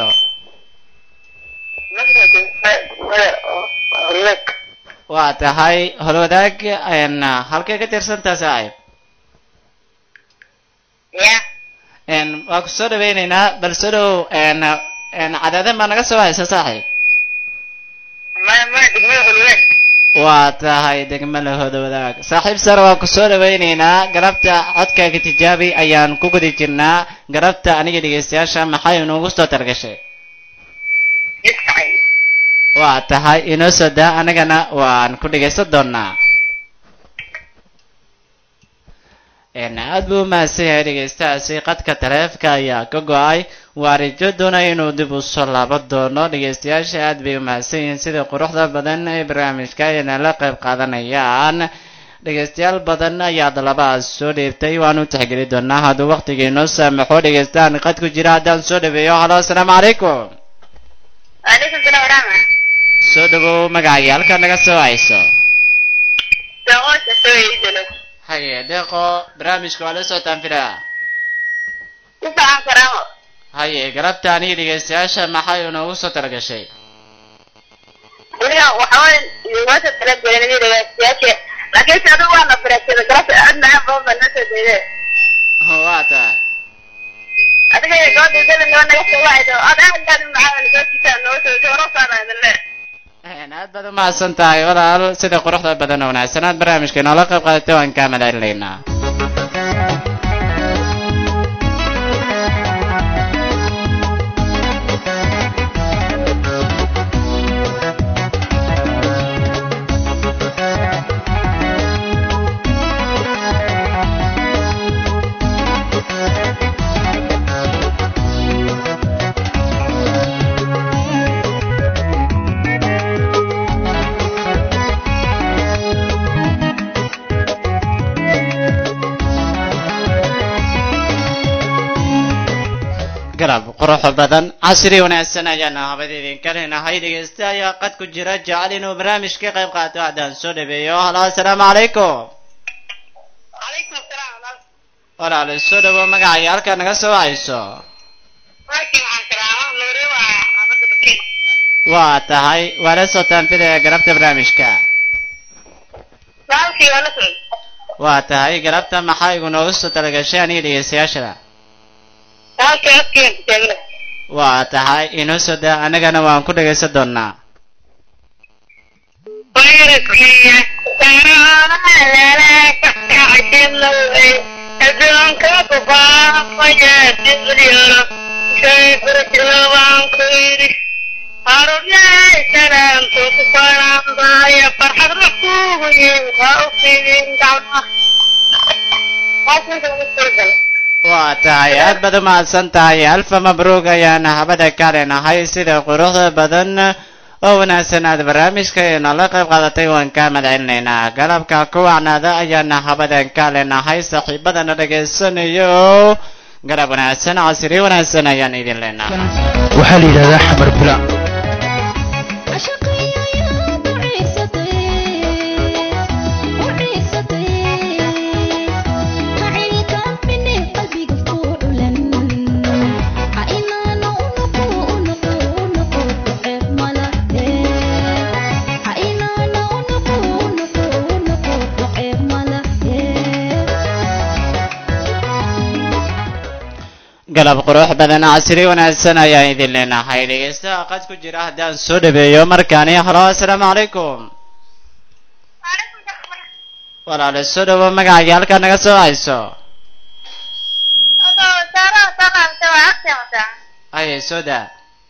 horleg waa tahay holwadaag halkay ka tirsantaa saaxiib ya waa ku soo dhaweyneynaa bal soo dhawow cadaadan baa naga soo haysa saaxiib ma ma degmada horleg waa tahay degmada hodowadaag saaxiib sare waa ku soo dhaweyneynaa galabta codkaaga tijaabi ayaan ku gudi jirnaa galabta aniga dhegeystayaasha maxay inuugu soo targashay iscay waa tahay inoo soo daa anagana waan ku dhegaysan doonaa aad buu u mahadsan yahay dhegeystahaasi qadka taleefka ayaa ka go-ay waa rijo doonaya inuu dib u soo laaban doono dhegeystayaasha aad bay u mahadsan yihiin sida quruxda badan ee barnaamijka ayna la qayb qaadanayaan dhegaystayaal badan ayaa dalabahaas soo dheebtay waan u tixgeli doonaa hadduu waqtigii noo saamaxo dhegaystaan qad ku jira haddaan soo dhaweeyo halo asalaamu calaykum waalaikum salaam waraxma soo dhawow magacaaga halkaa naga soo hayso doqosha soo iidalo haye deeqo barnaamijka waa la socotaan filaa ku fiican karaamo haye galabtaan iyo dhegaystayaasha maxay inoogu soo talagashay aniga waxaa idiinoosa tala gelinay dhegaystayaasha laakiin se adigu waana faraasada garabta aad macaan badan baa noo soo jeede waa tahay adiga iyo gabadha dada noo naga soo wacaydo aad aad aad u macaan soo jitaan noo soo jeedo wararkaana idin le aad baad umahadsan tahay walaal sida quruxda badan oo wanaagsan aad barnaamijka inoola qayb qaadatay waan kaa madaalinaynaa garab qurux badan casri wanaagsan ayaana habada idinka leenahay dhegeysta ayaa qad ku jira jecel inuu barnaamij ka qayb qaato haddaan soo dhaweeyo halo asalaamu calaykum calaykum asalaam walaal soo dhawo magacaaga halkaa naga soo wacayso waakii waxaan karaama nuure waa xaafadda bakiin waa tahay waa la socotaan filaya galabta barnaamijka saalkii waa la socod waa tahay galabta maxaa igu noogu soo talagashay aniga dhegeystayaashada saalkii afkeen taagna waa tahay inoo soo daa annagana waan ku dhegaysan doonaa Bayrkiya saraalaka kacjilaway adduunka ku faafaya dilyaro shay furjilabaan ku yidhi harubyahay salaamtu ku fanaanbaaya farxad la kuugu yimi ha u fidin gacmaha waa tahay aad baad umahadsan tahay alfa mabruug ayaana habada ka leenahay sida quruxda badan oo wanaagsan aad barnaamijka inala qayb qaadatay waan kaa madcelinaynaa galabka ku wacnaada ayaana habadan ka leenahay saaxiibadana dhegaysanayo galab wanaagsan casri wanaagsan ayaan idin leenahay waxaa la yidhahdaa xamar bula galab qurux badan casri wanaagsan ayaan idin leenahay dhegeystaha qad ku jira haddaan soo dhaweeyo markaani halo asalaamu calaykum walaale soo dhawo magacaaga halkaa naga soo hayso aye soo daa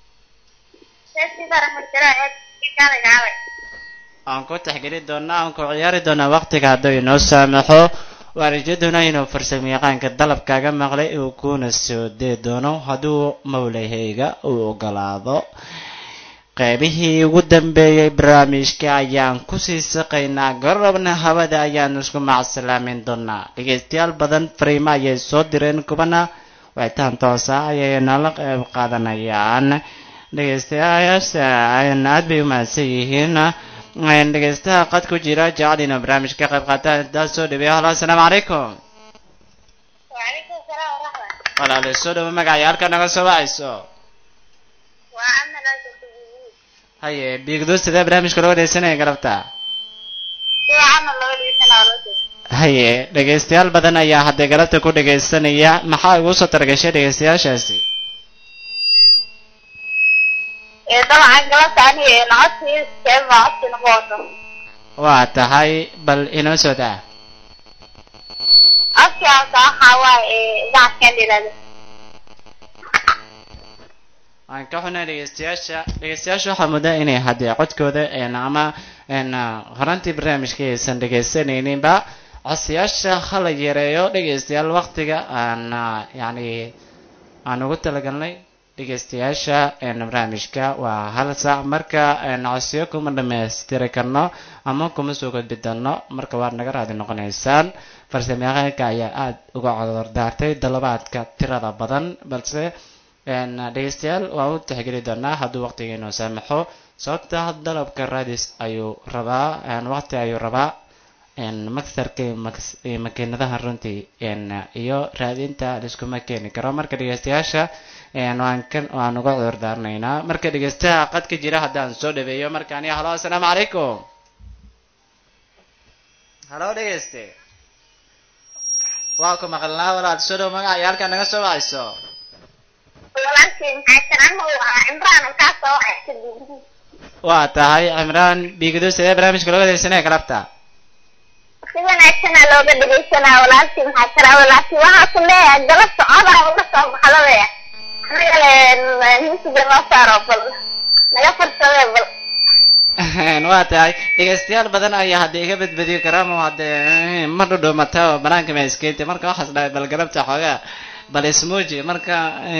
aan ku taxgeli doonaa aan ku ciyaari doonaa waqtiga hadduu inoo saamaxo waarijaduna inuu farsamo yaqaanka dalabkaaga maqlay uu kuna soo dee doono hadduu mawlahayga uu ogolaado qaybihii ugu dambeeyey barnaamijka ayaan kusii saqaynaa garabna hawada ayaan isku macsalaamin doonaa dhegeystayaal badan fariimo ayay soo direen kubana wacitaan toosa ayay nala qayb qaadanayaan dhegeystayaasha aad bay umahadsan yihiin dhegeystaha qad ku jira jecel inuu barnaamijka ka qayb qaata daa soo dhaweeyo halo asalaamu calaykum walaale soo dhawo magacaya halka naga soo wacayso haye biigdo sidee barnaamijka loo dhegeysanaya galabta haye dhegeystayaal badan ayaa hadda galabta ku dhegeysanaya maxaa igu soo targashay dhegeystayaashaasi dabcan galabta aniga lacagtii keema codkii nagu wato waa tahay bal inoo soo daa codkii hasa waxaa waaye idaacadkan dhilale waan ka xunay dhegeystayaasha dhegeystayaasha waxaa muddaa inay haddee codkooda ama horantii barnaamijka aysan dhegeysanayninba codsiyaasha hala yareeyo dhegeystayaal waqtiga aan yani aan ugu talagalnay dhegeystayaasha barnaamijka waa hal saac marka codsiyo kuma dhamaystiri karno ama kuma soo gudbi doono marka waad naga raadi noqonaysaan farsamayaqaanka ayaa aada uga codordaartay dalabaadka tirada badan balse dhegeystayaal waan u tixgeli doonaa hadduu waqtigeenu saamaxo sababta dalabka raadis ayuu rabaa waqti ayuu rabaa maksarka iyo makiinadaha runtii iyo raadinta liskuma keeni karo marka dhegeystayaasha waan kan waan uga cudur daarnaynaa marka dhegeystaha qadka jira haddaan soo dhaweeyo markaani halo assalaamu calaykum halo dhegeyste waa ku maqalnaa walaal soo dhow magaca iyo halkaa naga soo wacayso waa tahay cimraan biigado sidee barnaamijka looga degeysanaya galabta si wanaagsana looga dhegeysanaa walaalkii maxaa tira walaalkii waxaa ku leeyahay galab socodaa uga soo baxdabee anigale musiga noo saaro bal naga farsamee bal waa tahay dhegeystayaal badan ayaa hadda iga badbadiyo karaama hadee ma dhudhumata oo banaanka ma iskeentay marka waxaas dhahay bal galabta xoogaa bal ismuuji marka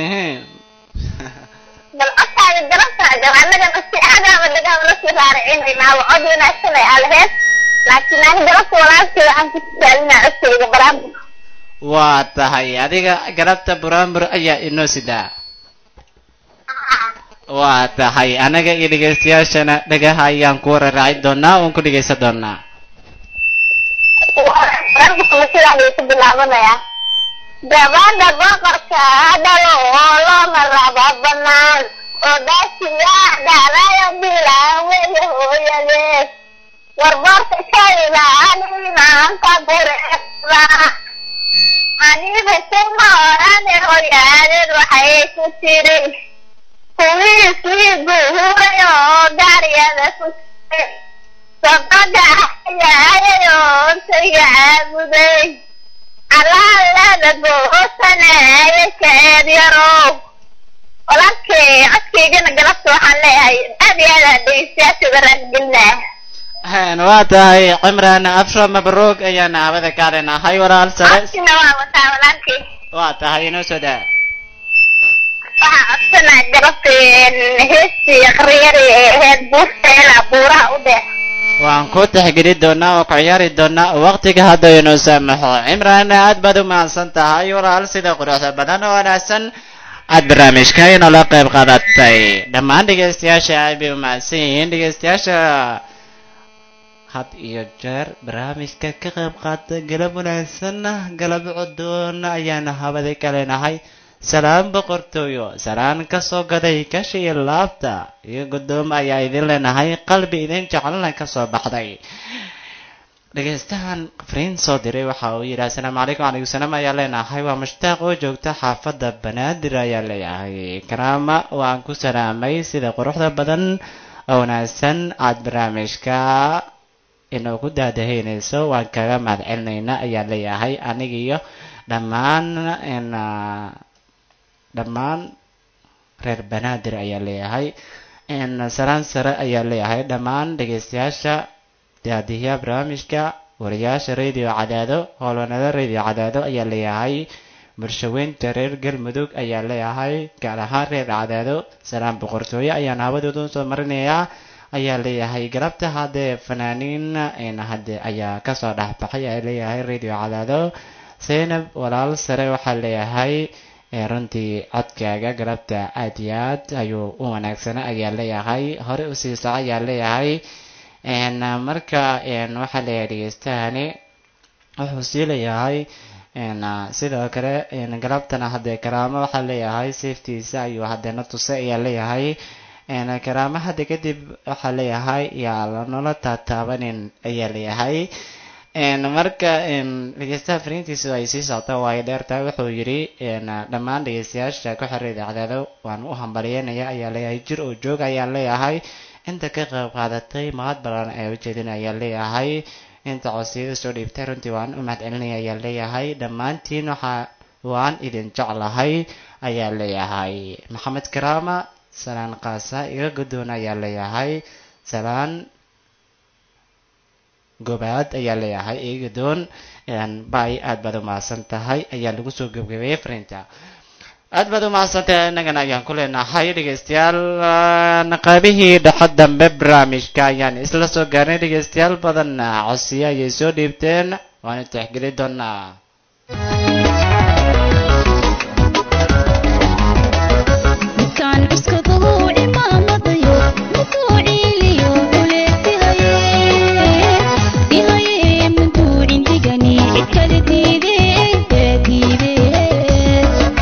bal codkaaga galabta gal annagana si aadaaba dhagaaba lasii raaricinaynaa waa cod wanaagsan ay alaheed laakiin ani galabta walaalkii waxaan ku tisaalinaa codkayga baraambur waa tahay adiga galabta buraanbur ayaa inoo sidaa waa tahay anaga iyo dhegeystayaashana dhagaha ayaan ku wararaaci doonaa oon ku dhegeysan doonaa baraamburka sidaaduu ku bilaabanayaa gabadha boqorka dhalo oo looma raba banaan oo dhaasiyaa dhacdayo bilaan weeye hooyadeed warboorka kayda animaanka bureeda aniga kuma orane hooyaadeed waxay ku tiri kuwiisii guhuray oo gaariyada ku jiray sabada ayaayayoo ntayga caabuday alaalada goosanaya kaeed yarow walaalkay codkaygana galabta waxaan leeyahay aad iyo aad aa dhegeystayaasha baraangelinaa waa tahay cimraan afra mabruug ayaan hawada ka leenahay walaal sare codkina waa wataa walaalkay waa tahay inoo soo daa waxaa codsanaa galabta heestii qaryari ee aheyd buurteela buuraha u dheer waan ku tixgeli doonaa oo ku ciyaari doonaa waqtiga hadda inoo saamaxo cimraan aad baad u mahadsan tahay walaal sida quruxda badan oo wanaagsan aad barnaamijka inoola qayb qaadatay dhammaan dhegeystayaasha aad bay u mahadsan yihiin dhegeystayaasha had iyo jeer barnaamijka ka qayb qaata galab wanaagsan galab codoon ayaana habada ka leenahay salaan boqortooyo salaan kasoo gaday kashi iyo laabta iyo guddoom ayaa idin leenahay qalbi idin jecelna kasoo baxday dhegeystahan fariin soo diray waxa uu yidhi assalaamu calaykum calaykum salaam ayaa leenahay waa mushtaaq oo joogta xaafadda banaadir ayaa leeyahay karaama waan ku salaamay sida quruxda badan oo wanaagsan aad barnaamijka inoogu daadahaynayso waan kaga mahad celinaynaa ayaa leeyahay anigiyo dhammaan dhammaan reer banaadir ayaa leeyahay salaan sare ayaa leeyahay dhammaan dhegeystayaasha daadiyaha barnaamijka wariyaasha radio cadaado howlwanada radio cadaado ayaa leeyahay bulshaweynta reer galmudug ayaa leeyahay gaar ahaan reer cadaado salaan boqortooyo ayaan hawadooda soo marinayaa ayaa leeyahay galabta haddee fanaaniin hadde ayaa kasoo dhexbaxay ayaa leeyahay radio cadaado zaynab walaal sare waxaa leeyahay runtii codkaaga galabta aad iyo aad ayuu u wanaagsana ayaa leeyahay hore usii soco ayaa leeyahay marka waxaa leeyahay dhegeystahani wuxuu sii leeyahay sidoo kale galabtana haddee karaamo waxaa leeyahay safetiisa ayuu hadeena tusay ayaa leeyahay karaamo hadda kadib waxaa leeyahay yaa lanala taataabanin ayaa leeyahay marka dhegeystaha fariintiisu ay sii socto waayo dheertaa wuxuu yidhi dhammaan dhegeystayaasha ku xiray idaacadaado waan u hambalyeynaya ayaa leeyahay jir oo joog ayaan leeyahay inta ka qayb qaadatay mahad balan ee ujeedin ayaa leeyahay inta codsiyada soo dhiibtay runtii waan u mahad celinaya ayaa leeyahay dhammaantiin waxaa waan idin jeclahay ayaa leeyahay maxamed karaama salaan kaasa iga guddoon ayaa leeyahay salaan gobaad ayaa leeyahay eegadoon bay aad baad u mahadsan tahay ayaa lagu soo gebgabeeyey fariinta aad baad u mahadsantahay innagana ayaan ku leenahay dhegeystayaal aan qaybihii dhexe dambe barnaamijka ayaan isla soo gaarnay dhegeystayaal badan codsiyo ayay soo dhiibteen waana tixgeli doonaa midkaan cuskadahu cimaamadayo miduu ciiliyo uleegtihaye ihaye miduu cindigani cid kale diidee diidee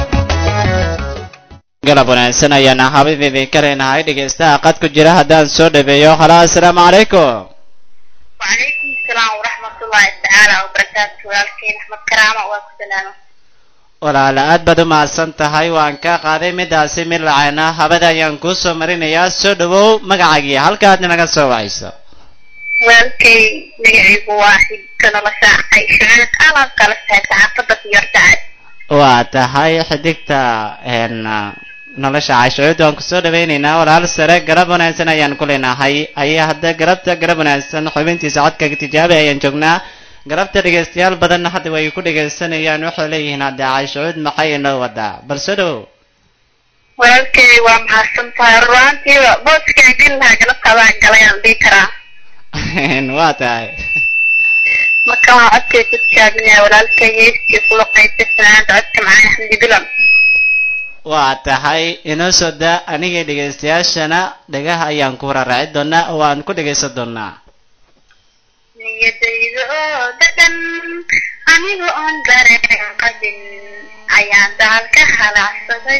galab wanaagsan ayaan habid idinka leenahay dhegeystaha qad ku jira haddaan soo dhabeeyo halo assalaamu calaykum وعليكم السلام ورحمة الله تعالى وبركاته والكين أحمد كرامة والسلام walaala aad baad u mahadsan tahay waan ka qaaday midaasi mid lacayna habada ayaan kuu soo marinayaa soo dhawow magacaagii halkaad naga soo wacayso والكي نجعب واحد كان لساعة شعرت أنا قال ساعة فضة يرتعد waa tahay xidigta een nolosha caashucuud waan kusoo dhawaynaynaa walaal sare garab wanaagsan ayaan ku leenahay ayaa hadda garabta garab wanaagsan xubintiisa codka tijaabi ayaan joognaa garabta dhegeystayaal badanna hadda way ku dhegeysanayaan waxay leeyihiin hadda caashucuud maxay inoo wadaa bal soo dhawow walaalkay waa mahadsantahay runaantiiba booska gelaha galabtaadaan galayaan dhihi karaa waa tahay marka waa codkay ku tijaabinaya walaalkay heestii kula qaybta sanaada codka macaan xamdi bilan waa tahay inoo soo daa aniga dhegeystayaashana dhagaha ayaan ku raraaci doonaa oo aan ku dhegeysan doonaa niyadayda oo dadan aniga oon dareen qabin ayaan daal ka halacsaday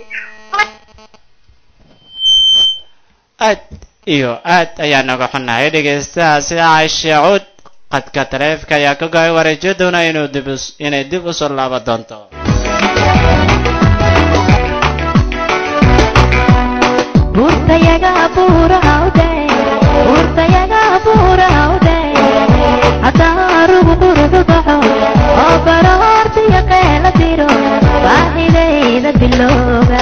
aad iyo aad ayaan naga xunnahay dhegeystaha sida caisha cuud qadka taleefka ayaa ka go'ay wareejo doona inuu dib us- inay dib u soo laaban doonto buurtayaga buurahawde buurtayaga buurahawde haddaa rugu quruxu baxo oo baroortiyo qeela tiro baahidayda bilowga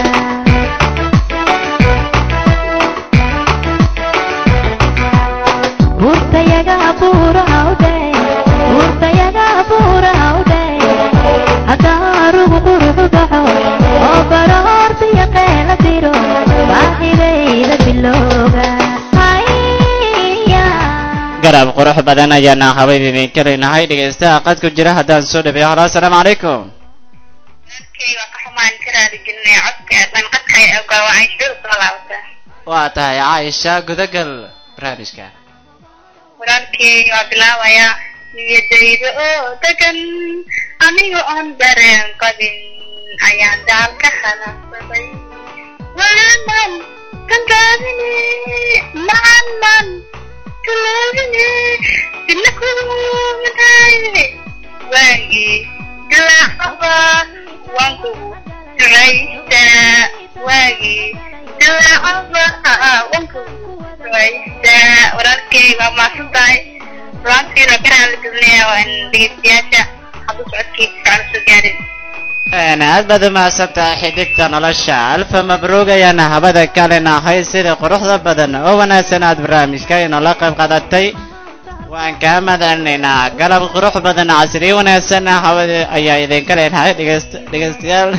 buurtayaga buurahawde buurtayaga buurahawde haddaa rugu quruxu baxo oo baroortiyo qeela tiro baahidayda bilowga haya garab qurux badan ayaana habayd idinka leenahay dhegeystaha qad ku jira haddaan soo dhabeeyo halo assalaamu calaykum walaalkay waa ka xumaan ka raali gelinaya codka dhanqadka ay ogaawacay shir soo laabata waa tahay caaisha gudagal barnaamijka walaalkay waa bilaabayaa niyadayda oo degan aniga oon dareen qabin ayaan daal ka halacsaday waanan kantaadine macanan kaloodine dina kumataaye waagii dilaacaba waan kugu ducaystaa waagii dilaacaba waan kugu ducaystaa walaalkay waa maasan tahay ruantiina garaan la gelinayaa waa in dhegeystayaasha haddu socodkiisa aan soo gaarin Een, aad baad u mahadsantahay xidigta nolosha alfa mabruug ayaana habada ka leenahay sida quruxda badan oo wanaagsan aad barnaamijka inoola qayb qaadatay waan kaa madalinaynaa galab qurux badan casriyo wanaagsan hawada ayaa idinka leenahay dhegeyst- dhegeystayaal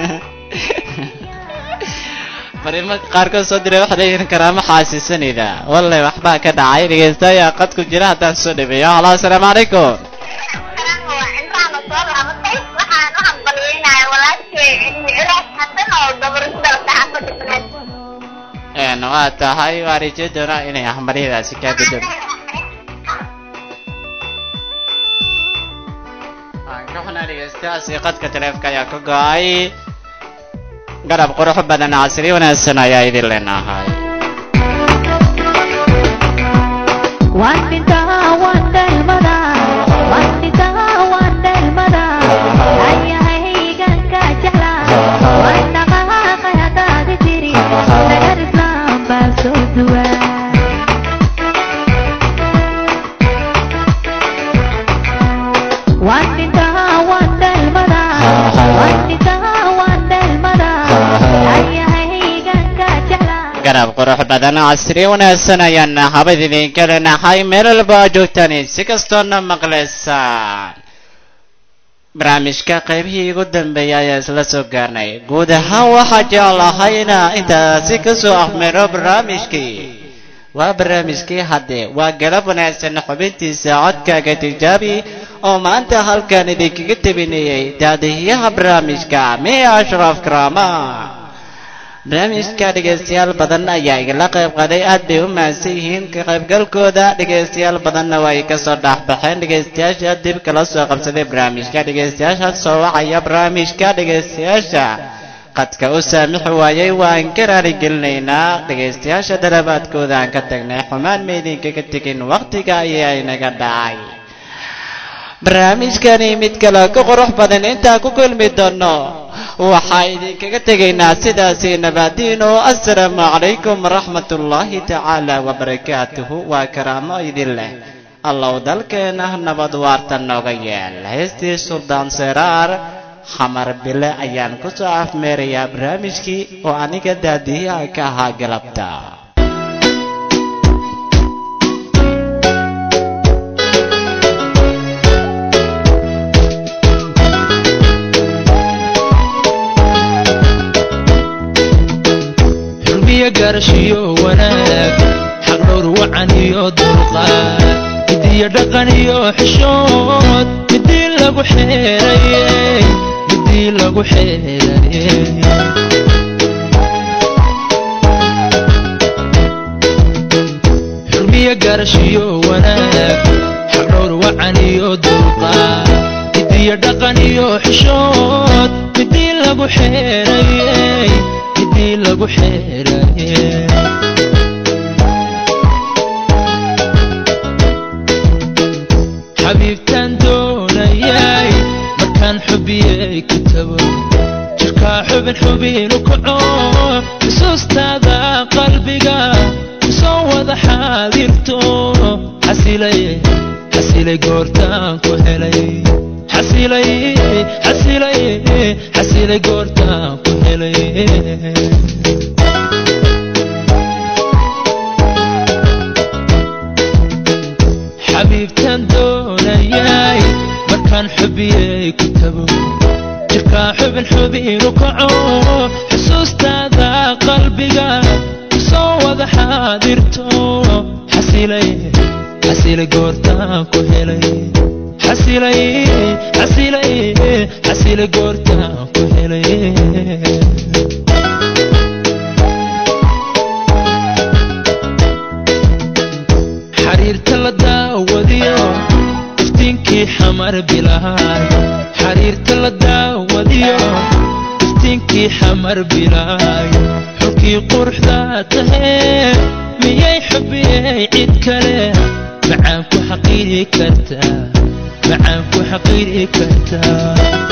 fariimo qaarkood soo diray waxay leeyihiin karaamo xaasisanayda walle waxbaa ka dhacay dhegeysta ayaa qad ku jira haddaan soo dhabeeyo halo assalaamu calaykum intaana soo laabatay waxaan u hambalyeynaya walaalkay cilmi ciraaq xasan oo gabar ku dhalatay xaafada baneed Een, waa tahay waa rajay doonaa inay hambaryadaasi kaa gudub waan ka xunaa dhegeystayaasi qadka taleefka ayaa ka go-ay garab qurux badan casri wanaagsan ayaa idin leenahay waan dhintaa waan dhalmadaa waan dhintaa waan dhalmadaa ayahaygan ka jeclaa waan dhaqaaqay haddaadi tiri nagar islaam baa soo duwaa waan dhintaa waan dhalmadaa waan dhintaa waan dhalmadaa ayahaygan ka jeclaa garab qurux badan casri wanaagsan ayaan habad idinka leenahay meel walba aad joogtaan si kastoona maqlaysaan barnaamijka qaybihii ugu dambeeyay ayaa isla soo gaarnay guud ahaan waxaa jeclahay inaa intaasi kasoo afmeero barnaamijkii waa barnaamijkii hadde waa galab wanaagsan xubintiisa codkaaga tijaabi oo maanta halkan idinkaga tebinayay daadihiyaha barnaamijka miya ashraf karaama barnaamijka dhegaystayaal badan ayaa igala qayb qaaday aad bay u mahadsan yihiin ka qaybgalkooda dhegaystayaal badanna waa ay kasoo dhexbaxeen dhegaystayaasha dib kala soo qabsaday barnaamijka dhegaystayaasha soo wacaya barnaamijka dhegaystayaasha qadka u saamixi waayay waan ka raarigelinaynaa dhegaystayaasha dalabaadkooda aan ka tagnay xumaan maydinkaga tegin wakhtiga ayaa inaga dhacay barnaamijkani mid kale ka qurux badan intaan ku kulmi doono waxaa idinkaga tegaynaa sidaasi nabaadiino assalaamu calaykum waraxmat ullaahi tacaala wabarakaatuhu waa karaamo idin leh allow dalkeena nabad waarta nooga yeel heestii suldaan seraar xamar bile ayaan ku soo afmeerayaa barnaamijkii oo aniga daadiyaha ka ahaa galabta xurmiyo gaarashiyo wanaag xaq dhowr wacan iyo dulqaad midiyo dhaqan iyo xishood midii lagu xeeraye midii lagu xeeraye xurmiyo gaarashiyo wanaag xaq dhowr wacan iyo dulqaad midiyo dhaqan iyo xishood midii lagu xeeraye midii lagu xeeraye xabiibtaan doonayay markaan xubiyey ku tago jirkaa xubin xubinu kaco xusuustaada qalbiga kusoo wada xaadirto xasilay xasilay goortaan ku helay xasilay xasilay xasilay goortaan ku helay xabiibtaan doonayay markaan xubiyey ku tago jirkaa xubin xubinu kaco xusuustaada qalbiga kusoo wada xaadirto xasilay xasilay goortaan ku helay xasilay xasilay xasilay goortaan ku helay xariirta la daawadiyo iftiinkii xamar bilaay xariirta la daawadiyo iftiinkii xamar bilaay xulkii quruxda tahee miyay xubiyey cid kale macaan ku xaqiiri kartaa macaan ku xaqiiri kartaa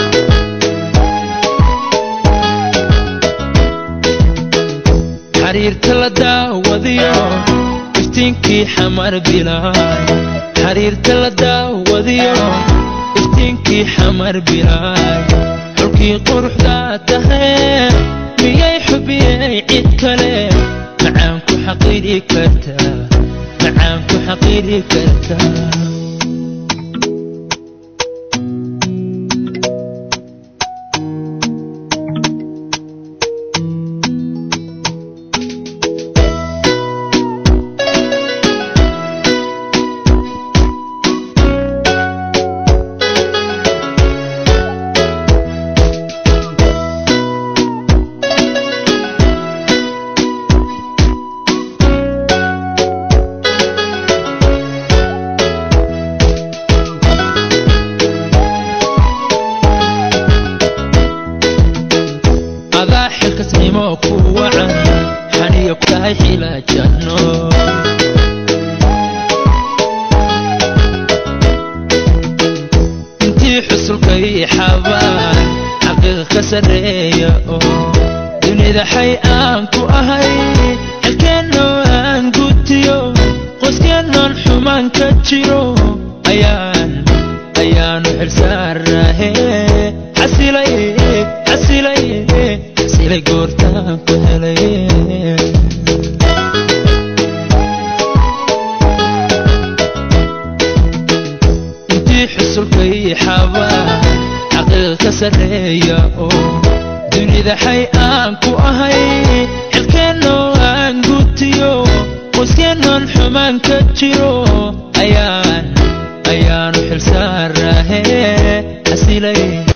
xariirta la daawadiyo iftiinkii xamar bilaay xariirta la daawadiyo iftiinkii xamar bilaay xulkii quruxda tahee miyay xubiyey cid kale macaan ku xaqiiri kartaa macaan ku xaqiiri kartaa adaa xilkasnimo ku wacan xaniyo ku tahay xilaajanno intii xusulkay xabaan xaqiiqa ka sarreeya oo dunida xay aan ku ahay xilkeennoo aan gutiyo qoyskeennaan xumaan ka jiro ayaan ayaanu xilsaarahe xasilay xasilay xasilay goortaan ku helay intii xusulkay xabaa xaqiiq ka sarreeya oo dunida xay aan ku ahay xilkeennoo aan gutiyo qoyskeenoon xumaan ka jiro ayaan ayaanu xilsaarahe xasilay